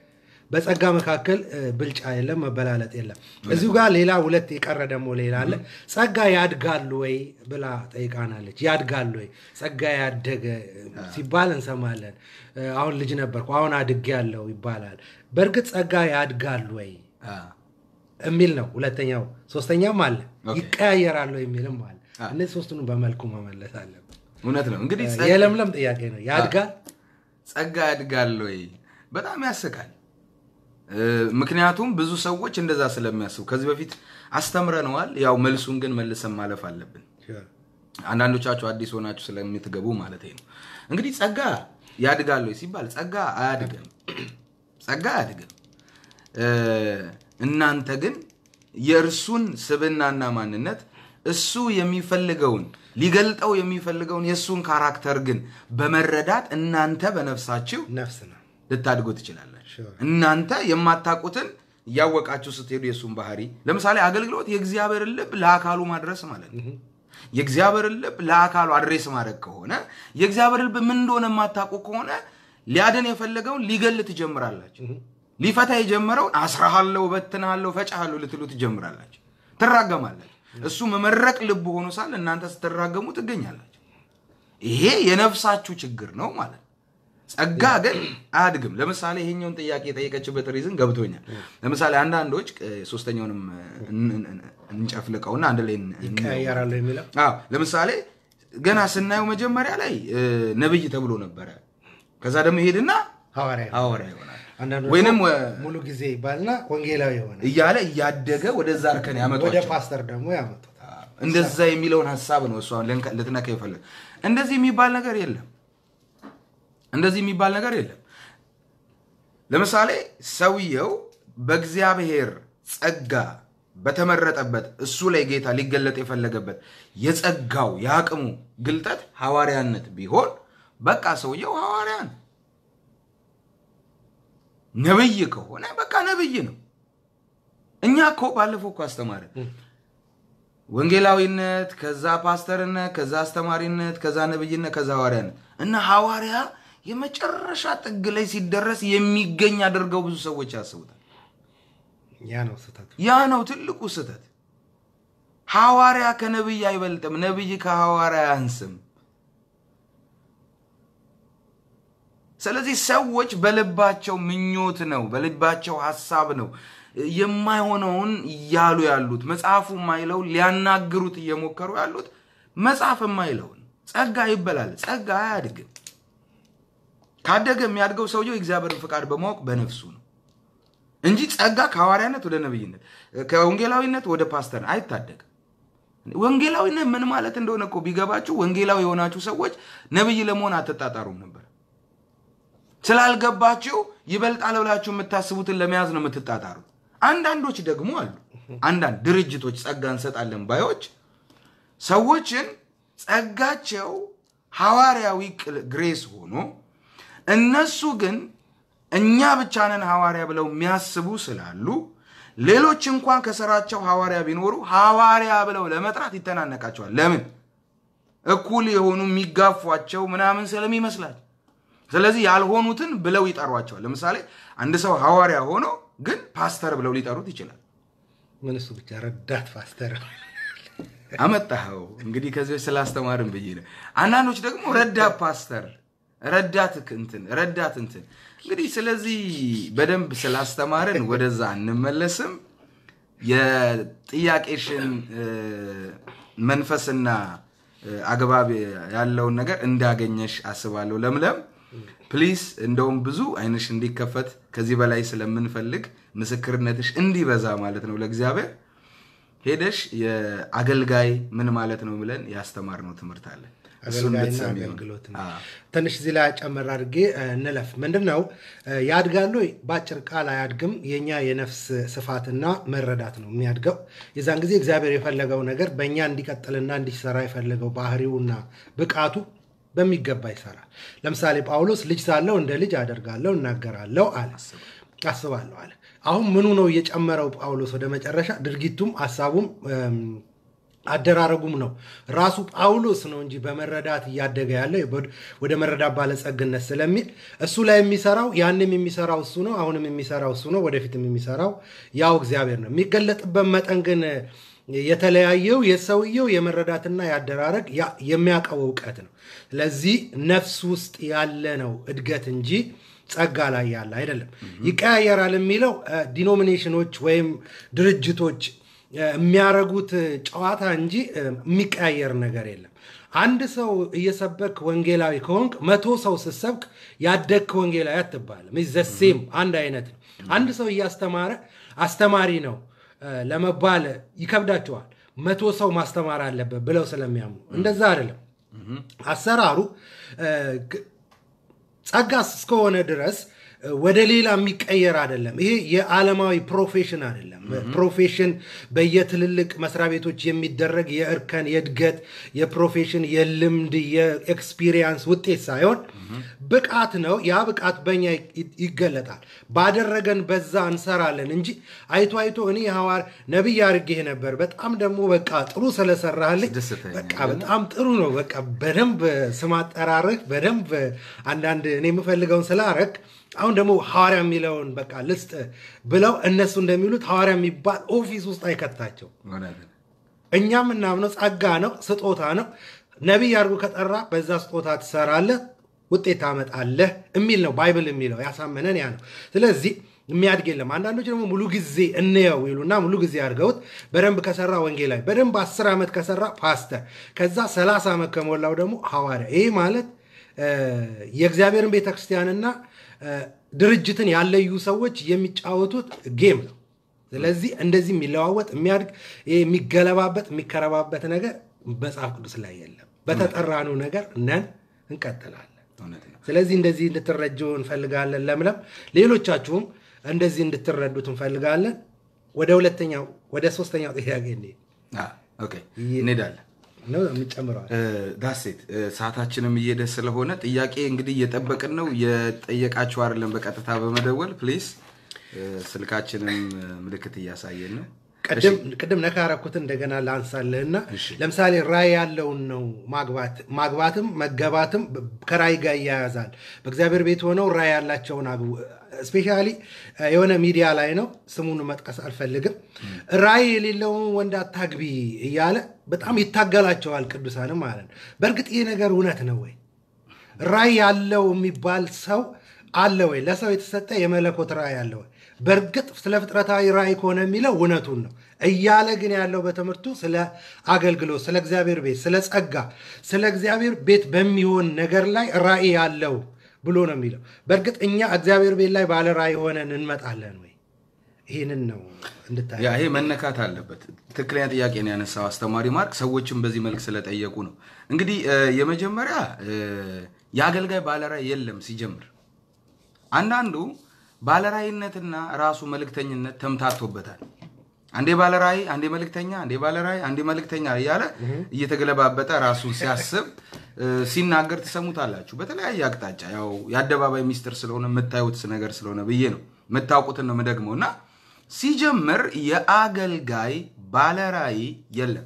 በጸጋ መካከል እ, ብልጫ የለም፣ መበላለጥ የለም። እዚሁ ጋር ሌላ ሁለት የቀረ ደግሞ ሌላ አለ። ጸጋ ያድጋሉ ወይ ብላ ጠይቃናለች። ያድጋሉ ወይ ጸጋ ያደገ ሲባል እንሰማለን። እ, አሁን ልጅ ነበርኩ አሁን አድጌ ያለው ይባላል። በእርግጥ ጸጋ ያድጋሉ ወይ አ፣ የሚል ነው ሁለተኛው። ሶስተኛም አለ ኦኬ። ይቀያየራሉ የሚልም አለ። አ። እነዚህ ሶስቱንም በመልኩ መመለስ አለብን። እውነት ነው። እንግዲህ ጸጋ- የለምለም ጥያቄ ነው። ያድጋል ጸጋ ያድጋል ወይ? በጣም ያስቃል። እ፣ ምክንያቱም ብዙ ሰዎች እንደዛ ስለሚያስቡ ከዚህ በፊት አስተምረነዋል። ያው መልሱን ግን መልሰን ማለፍ አለብን። አንዳንዶቻችሁ አዲስ ሆናችሁ ስለምትገቡ ማለት ነው። እንግዲህ ጸጋ ያድጋል ወይ ሲባል ጸጋ አያድግም፣ ጸጋ አያድግም። እ፣ እናንተ ግን የእርሱን ስብናና ማንነት እሱ የሚፈልገውን ሊገልጠው የሚፈልገውን የእሱን ካራክተር ግን በመረዳት እናንተ በነፍሳችሁ ነፍስ ነው። ልታድጉ ትችላላችሁ። Sure. እናንተ የማታውቁትን እያወቃችሁ ስትሄዱ የእሱን ባህሪ ለምሳሌ አገልግሎት የእግዚአብሔርን ልብ ለአካሉ ማድረስ ማለት ነው። የእግዚአብሔርን ልብ ለአካሉ አድሬስ ማድረግ ከሆነ የእግዚአብሔር ልብ ምን እንደሆነ የማታውቁ ከሆነ ሊያድን የፈለገውን ሊገል ትጀምራላችሁ። ሊፈታ የጀመረውን አስራሃለሁ፣ በትናለሁ፣ ፈጫሃለሁ ልትሉ ትጀምራላችሁ። ትራገማላችሁ። እሱ መመረቅ ልብ ሆኖ ሳለ እናንተ ስትራገሙ ትገኛላችሁ። ይሄ የነፍሳችሁ ችግር ነው ማለት ነው። ጸጋ ግን አያድግም። ለምሳሌ ይሄኛውን ጥያቄ የጠየቀችበት ሪዝን ገብቶኛል። ለምሳሌ አንዳንዶች እ፣ ሶስተኛውንም እን- እን- እንጨፍልቀውና አንድ ላይ እን- እንየው። ይቀያየራሉ የሚለው አዎ ለምሳሌ ገና ስናየው መጀመሪያ ላይ እ፣ ነብይ ተብሎ ነበረ። ከዛ ደግሞ ይሄድና ሐዋርያ ነው። ሐዋርያ ይሆናል አንዳንዶቹ ወይንም እ፣ ሙሉ ጊዜ ይባልና ወንጌላዊ የሆነ እያለ እያደገ ወደዛ እርከን ወደ ያመጧቸው ፓስተር ደግሞ ያመጡት እንደዛ የሚለውን ሀሳብ ነው እሷ ልንከ- ልትነካ ይፈልግ። እንደዚህ የሚባል ነገር የለም። እንደዚህ የሚባል ነገር የለም። ለምሳሌ ሰውየው በእግዚአብሔር ጸጋ በተመረጠበት እሱ ላይ ጌታ ሊገለጥ የፈለገበት የጸጋው የአቅሙ ግልጠት ሐዋርያነት ቢሆን በቃ ሰውየው ሐዋርያ ነው። ነብይ ከሆነ በቃ ነብይ ነው። እኛ እኮ ባለፈው እኮ አስተማርን። ወንጌላዊነት፣ ከዛ ፓስተርነት፣ ከዛ አስተማሪነት፣ ከዛ ነብይነት፣ ከዛ ሐዋርያነት እና ሐዋርያ የመጨረሻ ጥግ ላይ ሲደረስ የሚገኝ አድርገው ብዙ ሰዎች ያስቡታል። ያ ነው ስህተቱ። ያ ነው ትልቁ ስህተት። ሐዋርያ ከነብይ አይበልጥም፣ ነብይ ከሐዋርያ አያንስም። ስለዚህ ሰዎች በልባቸው ምኞት ነው፣ በልባቸው ሀሳብ ነው የማይሆነውን እያሉ ያሉት መጽሐፉ የማይለውን ሊያናግሩት እየሞከሩ ያሉት መጽሐፍ የማይለውን ጸጋ ይበላል። ጸጋ አያድግም። ካደገ የሚያድገው ሰውየው የእግዚአብሔርን ፍቃድ በማወቅ በነፍሱ ነው እንጂ ጸጋ ከሐዋርያነት ወደ ነብይነት ከወንጌላዊነት ወደ ፓስተር አይታደግም። ወንጌላዊነት ምን ማለት እንደሆነ እኮ ቢገባችሁ ወንጌላዊ የሆናችሁ ሰዎች ነብይ ለመሆን አትጣጣሩም ነበር። ስላልገባችሁ ይበልጣል ብላችሁ የምታስቡትን ለመያዝ ነው የምትጣጣሩት። አንዳንዶች ደግሞ አሉ። አንዳንድ ድርጅቶች ጸጋ እንሰጣለን ባዮች ሰዎችን ጸጋቸው ሐዋርያዊ ግሬስ ሆኖ እነሱ ግን እኛ ብቻ ነን ሐዋርያ ብለው የሚያስቡ ስላሉ ሌሎች እንኳን ከስራቸው ሐዋርያ ቢኖሩ ሐዋርያ ብለው ለመጥራት ይተናነቃቸዋል። ለምን? እኩል የሆኑ የሚጋፏቸው ምናምን ስለሚመስላቸው። ስለዚህ ያልሆኑትን ብለው ይጠሯቸዋል። ለምሳሌ አንድ ሰው ሐዋርያ ሆኖ ግን ፓስተር ብለው ሊጠሩት ይችላል። ምን እሱ ብቻ ረዳት ፓስተር አመጣኸው እንግዲህ ከዚህ በፊት ስላስተማርን ብዬ ነው። አንዳንዶች ደግሞ ረዳት ፓስተር፣ ረዳት እንትን፣ ረዳት እንትን። እንግዲህ ስለዚህ በደንብ ስላስተማርን ወደዛ እንመለስም። የጥያቄሽን መንፈስና አግባብ ያለውን ነገር እንዳገኘሽ አስባለሁ። ለምለም ፕሊስ፣ እንደውም ብዙ አይንሽ እንዲከፈት ከዚህ በላይ ስለምንፈልግ ምስክርነትሽ እንዲበዛ ማለት ነው ለእግዚአብሔር ሄደሽ የአገልጋይ ምን ማለት ነው ብለን ያስተማርነው ትምህርት አለ። እሱን አገልጋይና ብትሰሚው። አገልግሎት ነው። አዎ። ትንሽ እዚህ ላይ ጨመር አድርጌ እ፣ እንለፍ። ምንድን ነው እ፣ ያድጋሉ? በአጭር ቃል አያድግም። የእኛ የነፍስ ስፋትና መረዳት ነው የሚያድገው። የዛን ጊዜ እግዚአብሔር የፈለገው ነገር በእኛ እንዲቀጥልና እንዲሰራ የፈለገው ባህሪውና ብቃቱ በሚገባ ይሰራል። ለምሳሌ ጳውሎስ ልጅ ሳለው እንደ ልጅ አደርጋለሁ፣ እናገራለሁ አለ፣ አስባለሁ አለ። አሁን ምኑ ነው እየጨመረው ጳውሎስ ወደ መጨረሻ? ድርጊቱም ሀሳቡም እም፣ አደራረጉም ነው ራሱ ጳውሎስ ነው እንጂ በመረዳት እያደገ ያለ ወደ መረዳት ባለጸግነት ስለሚል እሱ ላይ የሚሰራው ያንም የሚሰራው እሱ ነው፣ አሁንም የሚሰራው እሱ ነው፣ ወደፊትም የሚሰራው ያው እግዚአብሔር ነው። የሚገለጥበት መጠን ግን የተለያየው የሰውየው የመረዳትና የአደራረግ ያ- የሚያውቀው እውቀት ነው። ስለዚህ ነፍስ ውስጥ ያለ ነው እድገት እንጂ ጸጋ ላይ ያለ አይደለም። ይቀያየራል የሚለው ዲኖሚኔሽኖች ወይም ድርጅቶች እ፣ የሚያረጉት ጨዋታ እንጂ እ፣ የሚቀያየር ነገር የለም። አንድ ሰው እየሰበክ ወንጌላዊ ከሆንክ መቶ ሰው ስትሰብክ ያደግክ ወንጌላዊ አትባልም። ዘሴም አንድ አይነት ነው። አንድ ሰው እያስተማረ አስተማሪ ነው እ፣ ለመባል ይከብዳቸዋል። መቶ ሰው ማስተማር አለበት ብለው ስለሚያምኑ እንደዛ አይደለም አሰራሩ እ፣ ግ- ጸጋ እስከሆነ ድረስ እ፣ ወደ ሌላ የሚቀየር አይደለም። ይሄ የዓለማዊ ፕሮፌሽን አይደለም። ፕሮፌሽን በየትልልቅ መስሪያ ቤቶች የሚደረግ የእርከን የእድገት የፕሮፌሽን የልምድ የኤክስፒሪየንስ ውጤት ሳይሆን ብቃት ነው። ያ ብቃት በኛ ይ- ይገለጣል። ባደረገን በዛ እንሰራለን እንጂ አይቶ አይቶ እኔ ሐዋር ነቢይ አድርጌህ ነበር በጣም ደግሞ በቃ ጥሩ ስለሰራህልኝ አስደስተኸኛል። በቃ በጣም ጥሩ ነው። በቃ በደንብ ስም አጠራርህ በደንብ አንዳንድ እኔ የምፈልገውን ስላረግ አሁን ደግሞ ሐዋርያ የሚለውን በቃ ልስጥ ብለው እነሱ እንደሚሉት ሐዋርያ የሚባል ኦፊስ ውስጥ አይከታቸው። እውነት ነው። እኛ የምናምነው ጸጋ ነው፣ ስጦታ ነው። ነቢይ አድርጎ ከጠራ በዛ ስጦታ ትሰራለህ፣ ውጤት ታመጣለህ የሚል ነው ባይብል የሚለው ያሳመነን ያ ነው። ስለዚህ የሚያድግ የለም። አንዳንዶች ደግሞ ሙሉ ጊዜ እንየው ይሉና ሙሉ ጊዜ አድርገውት በደንብ ከሰራ ወንጌላዊ፣ በደንብ አስር ዓመት ከሰራ ፓስተር፣ ከዛ ሰላሳ ዓመት ከሞላው ደግሞ ሐዋርያ። ይህ ማለት እ፣ የእግዚአብሔርን ቤተክርስቲያንና እ፣ ድርጅትን ያለዩ ሰዎች የሚጫወቱት ጌም ነው። ስለዚህ እንደዚህ የሚለዋወጥ የሚያድግ ይሄ የሚገለባበት የሚከረባበት ነገር መጽሐፍ ቅዱስ ላይ የለም። በተጠራነው ነገር ነን፣ እንቀጥላለን። እውነት ነው። ስለዚህ እንደዚህ እንድትረጁ እንፈልጋለን። ለምለም ሌሎቻችሁም እንደዚህ እንድትረዱት እንፈልጋለን። ወደ ሁለተኛው ወደ ሶስተኛው ጥያቄ እንሂድ አ፣ ኦኬ እንሄዳለን። ነው የምጨምረዋል። ዳሴት ሰዓታችንም እየሄደ ስለሆነ ጥያቄ እንግዲህ እየጠበቅን ነው። የጠየቃችሁ አይደለም በቀጥታ በመደወል ፕሊዝ። ስልካችንም ምልክት እያሳየን ነው። ቅድም ቅድም ነካ ያረኩትን እንደገና ላንሳልህና ለምሳሌ ራእይ ያለውን ነው ማግባት ማግባትም መገባትም ከራእይ ጋር ይያያዛል። በእግዚአብሔር ቤት ሆነው ራእይ ያላቸውን አግቡ። ስፔሻሊ የሆነ ሚዲያ ላይ ነው ስሙን መጥቀስ አልፈልግም። ራእይ የሌለውን ወንድ አታግቢ እያለ በጣም ይታገላቸዋል ቅዱሳንም ማለት ነው። በእርግጥ ይህ ነገር እውነት ነው ወይ? ራእይ ያለው የሚባል ሰው አለ ወይ? ለሰው የተሰጠ የመለኮት ራእይ አለ ወይ? በእርግጥ ስለ ፍጥረታዊ ራእይ ከሆነ የሚለው እውነቱን ነው እያለ ግን ያለው በትምህርቱ ስለ አገልግሎት፣ ስለ እግዚአብሔር ቤት፣ ስለ ጸጋ፣ ስለ እግዚአብሔር ቤት በሚሆን ነገር ላይ ራእይ ያለው ብሎ ነው የሚለው። በእርግጥ እኛ እግዚአብሔር ቤት ላይ ባለ ራእይ ሆነን እንመጣለን ወይ? ይህንን ነው እንድታይ ያ ይሄ መነካት አለበት። ትክክለኛ ጥያቄ ነው ያነሳው አስተማሪ ማርክ። ሰዎችም በዚህ መልክ ስለጠየቁ ነው። እንግዲህ እ፣ የመጀመሪያ እ፣ የአገልጋይ ባለራእይ የለም ሲጀምር አንዳንዱ ባለራእይነትና ራሱ መልእክተኝነት ተምታቶበታል። አንዴ ባለራእይ፣ አንዴ መልእክተኛ፣ አንዴ ባለራእይ፣ አንዴ መልእክተኛ እያለ እየተገለባበጠ ራሱን ሲያስብ እ፣ ሲናገር ትሰሙታላችሁ በተለያየ አቅጣጫ። ያው የአደባባይ ሚስጥር ስለሆነ የምታዩት ነገር ስለሆነ ብዬ ነው የምታውቁትን ነው የምደግመው። እና ሲጀምር የአገልጋይ ባለራእይ የለም።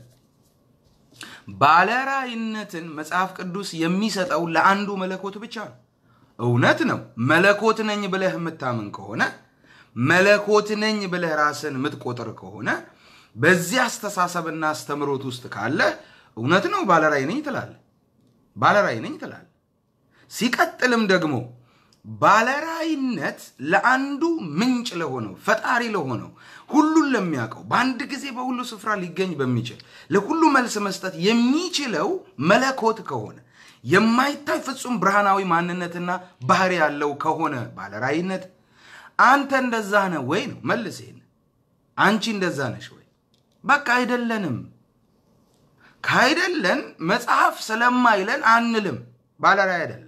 ባለራእይነትን መጽሐፍ ቅዱስ የሚሰጠው ለአንዱ መለኮት ብቻ ነው። እውነት ነው። መለኮት ነኝ ብለህ የምታምን ከሆነ መለኮት ነኝ ብለህ ራስን የምትቆጥር ከሆነ በዚህ አስተሳሰብና አስተምሮት ውስጥ ካለ እውነት ነው ባለራእይ ነኝ ትላለህ። ባለራእይ ነኝ ትላለህ። ሲቀጥልም ደግሞ ባለራእይነት ለአንዱ ምንጭ ለሆነው ፈጣሪ ለሆነው ሁሉን ለሚያውቀው በአንድ ጊዜ በሁሉ ስፍራ ሊገኝ በሚችል ለሁሉ መልስ መስጠት የሚችለው መለኮት ከሆነ የማይታይ ፍጹም ብርሃናዊ ማንነትና ባህሪ ያለው ከሆነ ባለራእይነት አንተ እንደዛ ነህ ወይ ነው መልስ። ይሄን አንቺ እንደዛ ነሽ ወይ? በቃ አይደለንም። ካይደለን መጽሐፍ ስለማይለን አንልም። ባለራእይ አይደለም።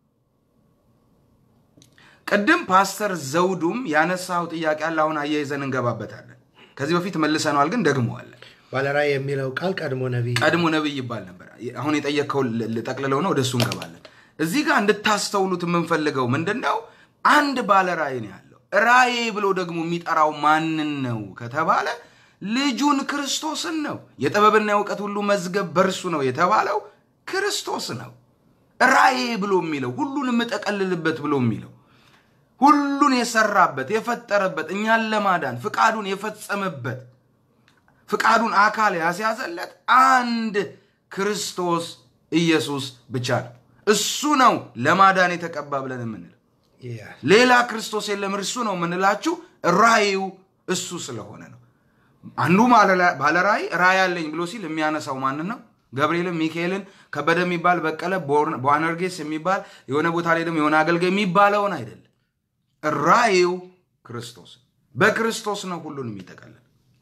ቅድም ፓስተር ዘውዱም ያነሳው ጥያቄ አለ። አሁን አያይዘን እንገባበታለን። ከዚህ በፊት መልሰነዋል፣ ግን ደግመዋለን። ባለራእይ የሚለው ቃል ቀድሞ ነቢይ ቀድሞ ነብይ ይባል ነበር። አሁን የጠየቅከው ልጠቅልለው ነው፣ ወደሱ እንገባለን። እዚህ ጋር እንድታስተውሉት የምንፈልገው ምንድን ነው? አንድ ባለ ራእይ ነው ያለው። ራእይ ብሎ ደግሞ የሚጠራው ማንን ነው ከተባለ ልጁን ክርስቶስን ነው። የጥበብና የእውቀት ሁሉ መዝገብ በእርሱ ነው የተባለው ክርስቶስ ነው። ራእይ ብሎ የሚለው ሁሉን የምጠቀልልበት ብሎ የሚለው ሁሉን የሰራበት የፈጠረበት እኛን ለማዳን ፍቃዱን የፈጸመበት ፍቃዱን አካል ያስያዘለት አንድ ክርስቶስ ኢየሱስ ብቻ ነው። እሱ ነው ለማዳን የተቀባ ብለን የምንለው። ያ ሌላ ክርስቶስ የለም። እርሱ ነው የምንላችሁ ራእዩ እሱ ስለሆነ ነው። አንዱ ባለ ራእይ ራእይ አለኝ ብሎ ሲል የሚያነሳው ማንን ነው? ገብርኤልን፣ ሚካኤልን፣ ከበደ የሚባል በቀለ፣ ቦአነርጌስ የሚባል የሆነ ቦታ ላይ ደግሞ የሆነ አገልጋይ የሚባለውን አይደለም። ራእዩ ክርስቶስ በክርስቶስ ነው ሁሉን የሚጠቀልል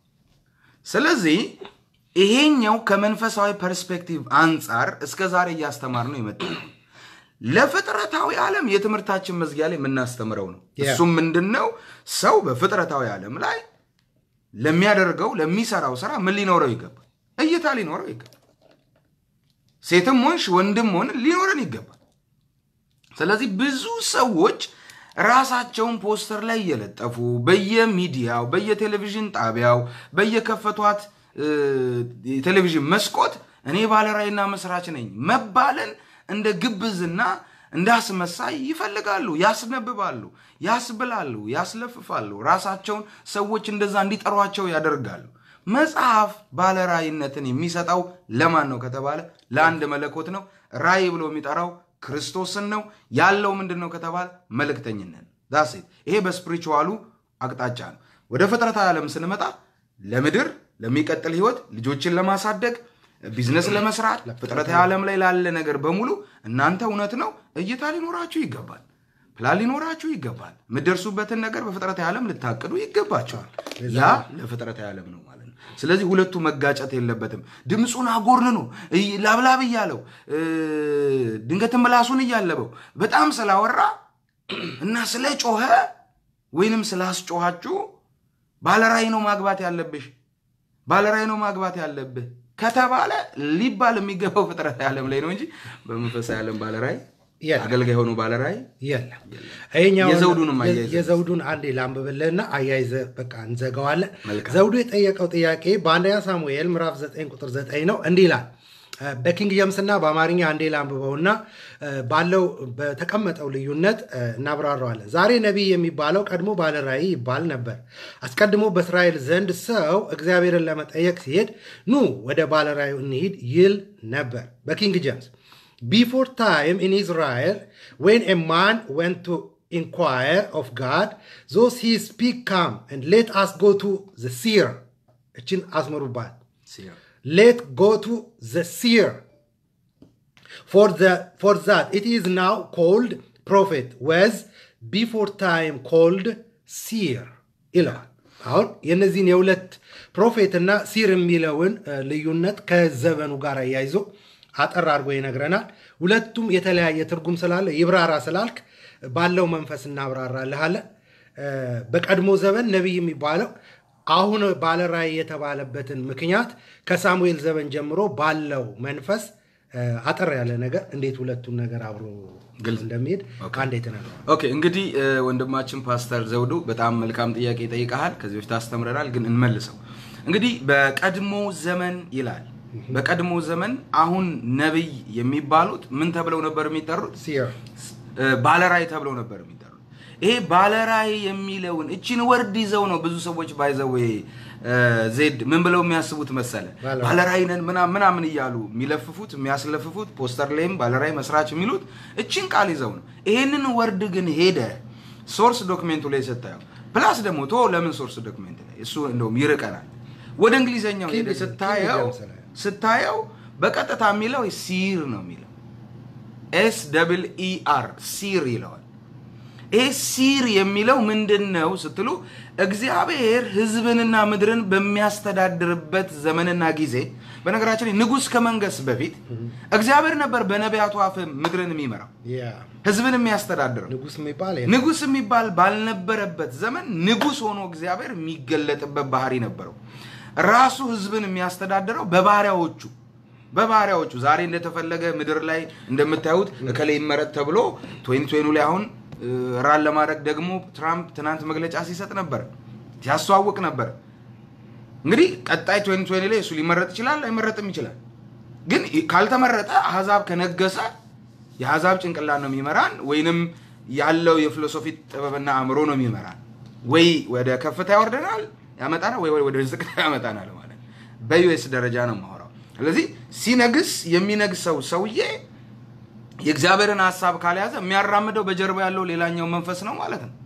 ስለዚህ ይሄኛው ከመንፈሳዊ ፐርስፔክቲቭ አንጻር እስከ ዛሬ እያስተማር ነው የመጣ ነው። ለፍጥረታዊ ዓለም የትምህርታችን መዝጊያ ላይ የምናስተምረው ነው። Yeah. እሱም ምንድን ነው? ሰው በፍጥረታዊ ዓለም ላይ ለሚያደርገው ለሚሰራው ስራ ምን ሊኖረው ይገባል? እይታ ሊኖረው ይገባል። ሴትም ሆንሽ ወንድም ሆን ሊኖረን ይገባል። ስለዚህ ብዙ ሰዎች ራሳቸውን ፖስተር ላይ እየለጠፉ በየሚዲያው በየቴሌቪዥን ጣቢያው በየከፈቷት እ፣ የቴሌቪዥን መስኮት እኔ ባለራዕይና መስራች ነኝ መባልን እንደ ግብዝና እንደ አስመሳይ ይፈልጋሉ፣ ያስነብባሉ፣ ያስብላሉ፣ ያስለፍፋሉ። ራሳቸውን ሰዎች እንደዛ እንዲጠሯቸው ያደርጋሉ። መጽሐፍ ባለራዕይነትን የሚሰጠው ለማን ነው ከተባለ ለአንድ መለኮት ነው። ራእይ ብሎ የሚጠራው ክርስቶስን ነው። ያለው ምንድን ነው ከተባለ መልእክተኝነት ዳሴት። ይሄ በስፕሪቹዋሉ አቅጣጫ ነው። ወደ ፍጥረታዊ ዓለም ስንመጣ ለምድር ለሚቀጥል ህይወት ልጆችን ለማሳደግ ቢዝነስ ለመስራት ፍጥረታዊ ዓለም ላይ ላለ ነገር በሙሉ እናንተ እውነት ነው እይታ ሊኖራችሁ ይገባል። ፕላን ሊኖራችሁ ይገባል። የምትደርሱበትን ነገር በፍጥረታዊ ዓለም ልታቅዱ ይገባቸዋል። ያ ለፍጥረታዊ ዓለም ነው ማለት ነው። ስለዚህ ሁለቱ መጋጨት የለበትም። ድምፁን አጎርንኖ እይ- ላብላብ እያለው እ፣ ድንገትም ምላሱን እያለበው በጣም ስላወራ እና ስለ ጮኸ ወይንም ስላስጮኋችሁ ባለራእይ ነው ማግባት ያለብሽ፣ ባለራእይ ነው ማግባት ያለብህ ከተባለ ሊባል የሚገባው ፍጥረት ዓለም ላይ ነው እንጂ በመንፈሳዊ ዓለም ባለራእይ የለም። አገልጋይ ሆኖ ባለራእይ የለም ይሄኛውን- የዘውዱንም አያይዘህ የዘውዱን አንዴ ላንብብልህና አያይዘ በቃ እንዘጋዋለን። መልካም። ዘውዱ የጠየቀው ጥያቄ በአንደኛ ሳሙኤል ምዕራፍ 9 ቁጥር 9 ነው። እንዲህ ይላል። እ፣ በኪንግ ጀምስና በአማርኛ አንዴ ላንብበውና እ፣ ባለው በተቀመጠው ልዩነት እ፣ እናብራረዋለን። ዛሬ ነቢይ የሚባለው ቀድሞ ባለ ራእይ ይባል ነበር። አስቀድሞ በእስራኤል ዘንድ ሰው እግዚአብሔርን ለመጠየቅ ሲሄድ ኑ ወደ ባለ ራእዩ እንሂድ ይል ነበር። በኪንግ ጀምስ Before time in Israel, when a man went to inquire of God, those he speak come and let us go to the seer. እችን አስመሩባት። Let go to the seer. For, the, for that it is now called prophet, was before time called seer ይለዋል። አሁን የነዚህን የሁለት ፕሮፌት እና ሲር የሚለውን እ፣ ልዩነት ከዘመኑ ጋር አያይዞ አጠር አድርጎ ይነግረናል። ሁለቱም የተለያየ ትርጉም ስላለ ይብራራ ስላልክ ባለው መንፈስ እናብራራልሃለን። እ፣ በቀድሞ ዘመን ነቢይ የሚባለው አሁን ባለ ራእይ የተባለበትን ምክንያት ከሳሙኤል ዘመን ጀምሮ ባለው መንፈስ እ፣ አጠር ያለ ነገር እንዴት ሁለቱን ነገር አብሮ ግልጽ። እንደሚሄድ አንዴ ተነግሯል። ኦኬ እንግዲህ እ፣ ወንድማችን ፓስተር ዘውዱ በጣም መልካም ጥያቄ ይጠይቀሃል። ከዚህ በፊት አስተምረናል፣ ግን እንመልሰው። እንግዲህ በቀድሞ ዘመን ይላል። በቀድሞ ዘመን አሁን ነቢይ የሚባሉት ምን ተብለው ነበር የሚጠሩት? ሲር እ፣ ባለራእይ ተብለው ነበር የሚጠሩት። ይሄ ባለራእይ የሚለውን እቺን ወርድ ይዘው ነው ብዙ ሰዎች ባይዘው ዜድ ምን ብለው የሚያስቡት መሰለ ባለራእይ። ባለራእይ ነን ምናምን ምናምን እያሉ የሚለፍፉት የሚያስለፍፉት ፖስተር ላይም ባለራእይ መስራች የሚሉት እቺን ቃል ይዘው ነው። ይሄንን ወርድ ግን ሄደ ሶርስ ዶክሜንቱ ላይ ስታየው ፕላስ ደግሞ ቶ ለምን ሶርስ ዶክሜንት ላይ እሱ እንደውም ይርቀናል። ወደ እንግሊዘኛው ሄደ ኪንግ- ስታየው ኪንግ ጄምስ ላይ። ስታየው በቀጥታ የሚለው ሲር ነው የሚለው ኤስ ደብል ኢ አር ሲር ይለዋል። ይህ ሲር የሚለው ምንድን ነው ስትሉ እግዚአብሔር ሕዝብንና ምድርን በሚያስተዳድርበት ዘመንና ጊዜ በነገራችን ላይ ንጉሥ ከመንገስ በፊት እግዚአብሔር ነበር በነቢያቱ አፍ ምድርን የሚመራው ያ ሕዝብን የሚያስተዳድረው። ንጉስ የሚባል ይሄ ንጉሥ የሚባል ባልነበረበት ዘመን ንጉሥ ሆኖ እግዚአብሔር የሚገለጥበት ባህሪ ነበረው። ራሱ ሕዝብን የሚያስተዳድረው በባሪያዎቹ በባሪያዎቹ ዛሬ እንደተፈለገ ምድር ላይ እንደምታዩት እከሌ ይመረጥ ተብሎ ቶይን ቶይኑ ላይ አሁን እ፣ ራን ለማድረግ ደግሞ ትራምፕ ትናንት መግለጫ ሲሰጥ ነበር፣ ሲያስተዋውቅ ነበር። እንግዲህ ቀጣይ ቶይን ቶይን ላይ እሱ ሊመረጥ ይችላል፣ አይመረጥም ይችላል። ግን ካልተመረጠ አሕዛብ ከነገሰ የአሕዛብ ጭንቅላት ነው የሚመራን፣ ወይንም ያለው የፊሎሶፊ ጥበብና አእምሮ ነው የሚመራን። ወይ ወደ ከፍታ ያወርደናል ያመጣናል፣ ወይ ወደ ዝቅታ ያመጣናል ማለት ነው። በዩኤስ ደረጃ ነው የማወራው። ስለዚህ ሲነግስ የሚነግሰው ሰውዬ የእግዚአብሔርን ሀሳብ ካልያዘ የሚያራምደው በጀርባ ያለው ሌላኛው መንፈስ ነው ማለት ነው።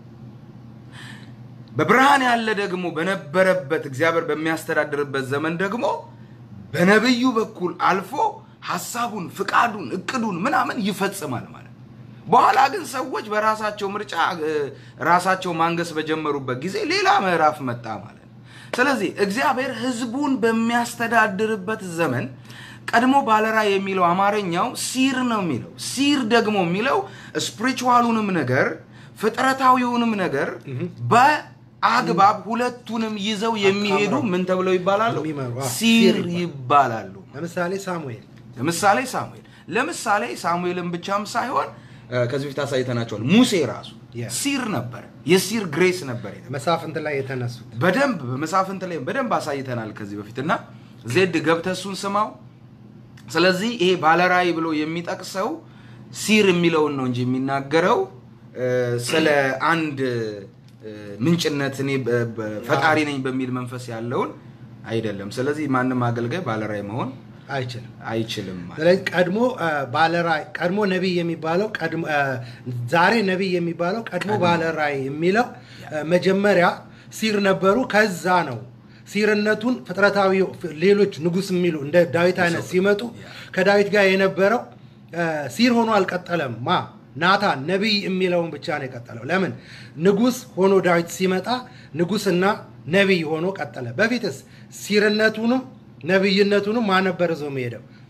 በብርሃን ያለ ደግሞ በነበረበት እግዚአብሔር በሚያስተዳድርበት ዘመን ደግሞ በነብዩ በኩል አልፎ ሀሳቡን፣ ፍቃዱን፣ እቅዱን ምናምን ይፈጽማል ማለት ነው። በኋላ ግን ሰዎች በራሳቸው ምርጫ እ፣ ራሳቸው ማንገስ በጀመሩበት ጊዜ ሌላ ምዕራፍ መጣ ማለት ነው። ስለዚህ እግዚአብሔር ሕዝቡን በሚያስተዳድርበት ዘመን ቀድሞ ባለራእይ የሚለው አማርኛው ሲር ነው የሚለው። ሲር ደግሞ የሚለው ስፒሪቹዋሉንም ነገር ፍጥረታዊውንም ነገር በአግባብ ሁለቱንም ይዘው የሚሄዱ ምን ተብለው ይባላሉ? የሚመሩ፣ አዎ፣ ሲር ሲር ይባላሉ። ይባላሉ። ለምሳሌ ሳሙኤል ለምሳሌ ሳሙኤል ለምሳሌ ሳሙኤልን ብቻም ሳይሆን እ፣ ከዚህ በፊት አሳይተናቸዋል። ሙሴ ራሱ Yeah. ሲር ነበር፣ የሲር ግሬስ ነበር የተባለው። መሳፍንት ላይ የተነሱት በደንብ በመሳፍንት ላይ በደንብ አሳይተናል ከዚህ በፊት እና ዜድ ገብተህ እሱን ስማው። ስለዚህ ይሄ ባለራእይ ብሎ የሚጠቅሰው ሲር የሚለውን ነው እንጂ የሚናገረው እ፣ ስለ አንድ እ፣ ምንጭነት እኔ በ- በ- ፈጣሪ ነኝ በሚል መንፈስ ያለውን አይደለም። ስለዚህ ማንም አገልጋይ ባለራእይ መሆን አይችልም። አይችልም ማለት ስለዚህ ቀድሞ ባለራእይ ቀድሞ ነቢይ የሚባለው ቀድሞ አ፣ ዛሬ ነቢይ የሚባለው ቀድሞ ባለራእይ የሚለው አ፣ መጀመሪያ ሲር ነበሩ። ከዛ ነው ሲርነቱን ፍጥረታዊ ሌሎች ንጉስ የሚሉ እንደ ዳዊት አይነት ሲመጡ ከዳዊት ጋር የነበረው አ፣ ሲር ሆኖ አልቀጠለም። ማ ናታን ነቢይ የሚለውን ብቻ ነው የቀጠለው። ለምን ንጉስ ሆኖ ዳዊት ሲመጣ ንጉስና ነቢይ ሆኖ ቀጠለ። በፊትስ ሲርነቱንም ነቢይነቱንም ማን ነበር ይዞ የሚሄደው?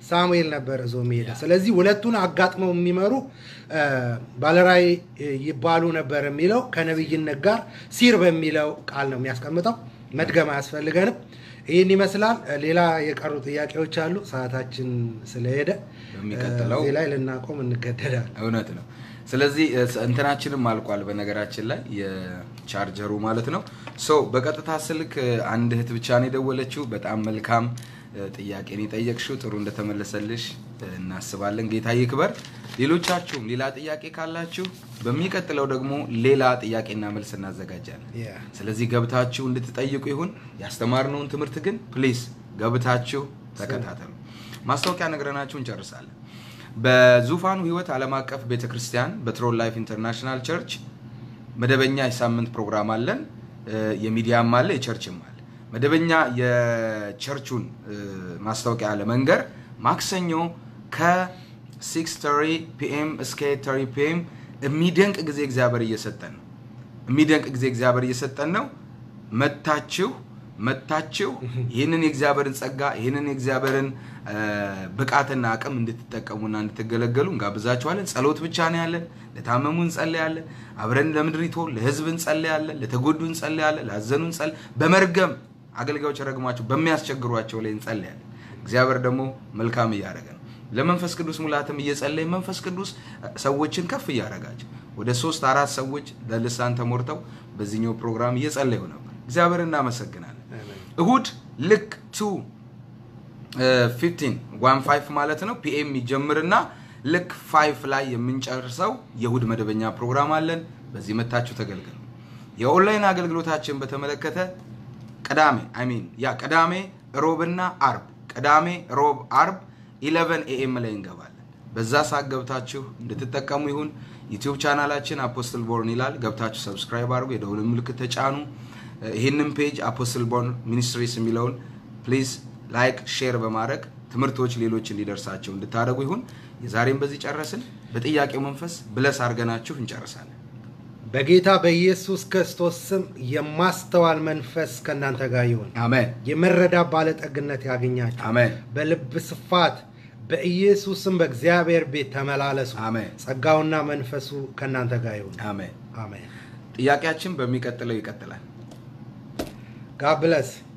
ሳሙኤል ነበር እዞ የሚሄደ። ስለዚህ ሁለቱን አጋጥመው የሚመሩ እ፣ ባለራዕይ ይባሉ ነበር የሚለው ከነቢይነት ጋር ሲር በሚለው ቃል ነው የሚያስቀምጠው። መድገም አያስፈልገንም። ይህን ይመስላል። ሌላ የቀሩ ጥያቄዎች አሉ። ሰዓታችን ስለሄደ በሚቀጥለው እዚህ ላይ ልናቆም እንገደዳለን። እውነት ነው። ስለዚህ እ፣ እንትናችንም አልቋል። በነገራችን ላይ የቻርጀሩ ማለት ነው። ሶ በቀጥታ ስልክ እ፣ አንድ እህት ብቻ ነው የደወለችው። በጣም መልካም እ፣ ጥያቄን የጠየቅሽው ጥሩ እንደተመለሰልሽ እ፣ እናስባለን። ጌታ ይክበር። ሌሎቻችሁም ሌላ ጥያቄ ካላችሁ በሚቀጥለው ደግሞ ሌላ ጥያቄና መልስ እናዘጋጃለን። ያ። ስለዚህ ገብታችሁ እንድትጠይቁ ይሁን። ያስተማርነውን ትምህርት ግን ፕሊዝ ገብታችሁ ተከታተሉ። ማስታወቂያ ነግረናችሁ እንጨርሳለን። በዙፋኑ ሕይወት ዓለም አቀፍ ቤተ ክርስቲያን በትሮል ላይፍ ኢንተርናሽናል ቸርች መደበኛ የሳምንት ፕሮግራም አለን። እ፣ የሚዲያም አለ፣ የቸርችም አለ። መደበኛ የቸርቹን እ፣ ማስታወቂያ ለመንገር ማክሰኞ ከ6:30 ፒኤም እስከ 8:30 ፒኤም የሚደንቅ ጊዜ እግዚአብሔር እየሰጠን ነው። የሚደንቅ ጊዜ እግዚአብሔር እየሰጠን ነው። መታችሁ መታችሁ ይህንን የእግዚአብሔርን ጸጋ ይህንን የእግዚአብሔርን እ፣ ብቃትና አቅም እንድትጠቀሙና እንድትገለገሉ እንጋብዛችኋለን። ጸሎት ብቻ ነው ያለን። ለታመሙ እንጸልያለን። አብረን ለምድሪቱ ለህዝብ እንጸልያለን። ለተጎዱ እንጸልያለን። ላዘኑ እንጸል በመርገም አገልጋዮች ረግሟቸው በሚያስቸግሯቸው ላይ እንጸልያለን። እግዚአብሔር ደግሞ መልካም እያደረገ ነው። ለመንፈስ ቅዱስ ሙላትም እየጸለይ መንፈስ ቅዱስ ሰዎችን ከፍ እያደረጋቸው ወደ ሶስት አራት ሰዎች ለልሳን ተሞርተው በዚህኛው ፕሮግራም እየጸለዩ ነበር። እግዚአብሔር እናመሰግናለን። እሁድ ልክ ቱ ፊፍቲን ዋን ፋይቭ ማለት ነው ፒኤም ይጀምርና ልክ ፋይቭ ላይ የምንጨርሰው የእሁድ መደበኛ ፕሮግራም አለን። በዚህ መታችሁ ተገልገሉ። የኦንላይን አገልግሎታችን በተመለከተ ቅዳሜ አይ ሚን ያ ቅዳሜ ሮብና አርብ ቅዳሜ ሮብ አርብ 11 ኤኤም ላይ እንገባለን። በዛ ሰዓት ገብታችሁ እንድትጠቀሙ ይሁን። ዩቲዩብ ቻናላችን አፖስትል ቦርን ይላል። ገብታችሁ ሰብስክራይብ አድርጉ፣ የደውል ምልክት ተጫኑ። ይህንን ፔጅ አፖስትል ቦርን ሚኒስትሪስ የሚለውን ፕሊዝ ላይክ፣ ሼር በማድረግ ትምህርቶች ሌሎች እንዲደርሳቸው እንድታደርጉ ይሁን። የዛሬም በዚህ ጨረስን። በጥያቄው መንፈስ ብለስ አድርገናችሁ እንጨርሳለን። በጌታ በኢየሱስ ክርስቶስ ስም የማስተዋል መንፈስ ከእናንተ ጋር ይሁን። አሜን የመረዳት ባለጠግነት ያገኛችሁ። አሜን በልብ ስፋት በኢየሱስም በእግዚአብሔር ቤት ተመላለሱ። አሜን ጸጋውና መንፈሱ ከእናንተ ጋር ይሁን። አሜን። አሜን። ጥያቄያችን በሚቀጥለው ይቀጥላል። ጋድ ብለስ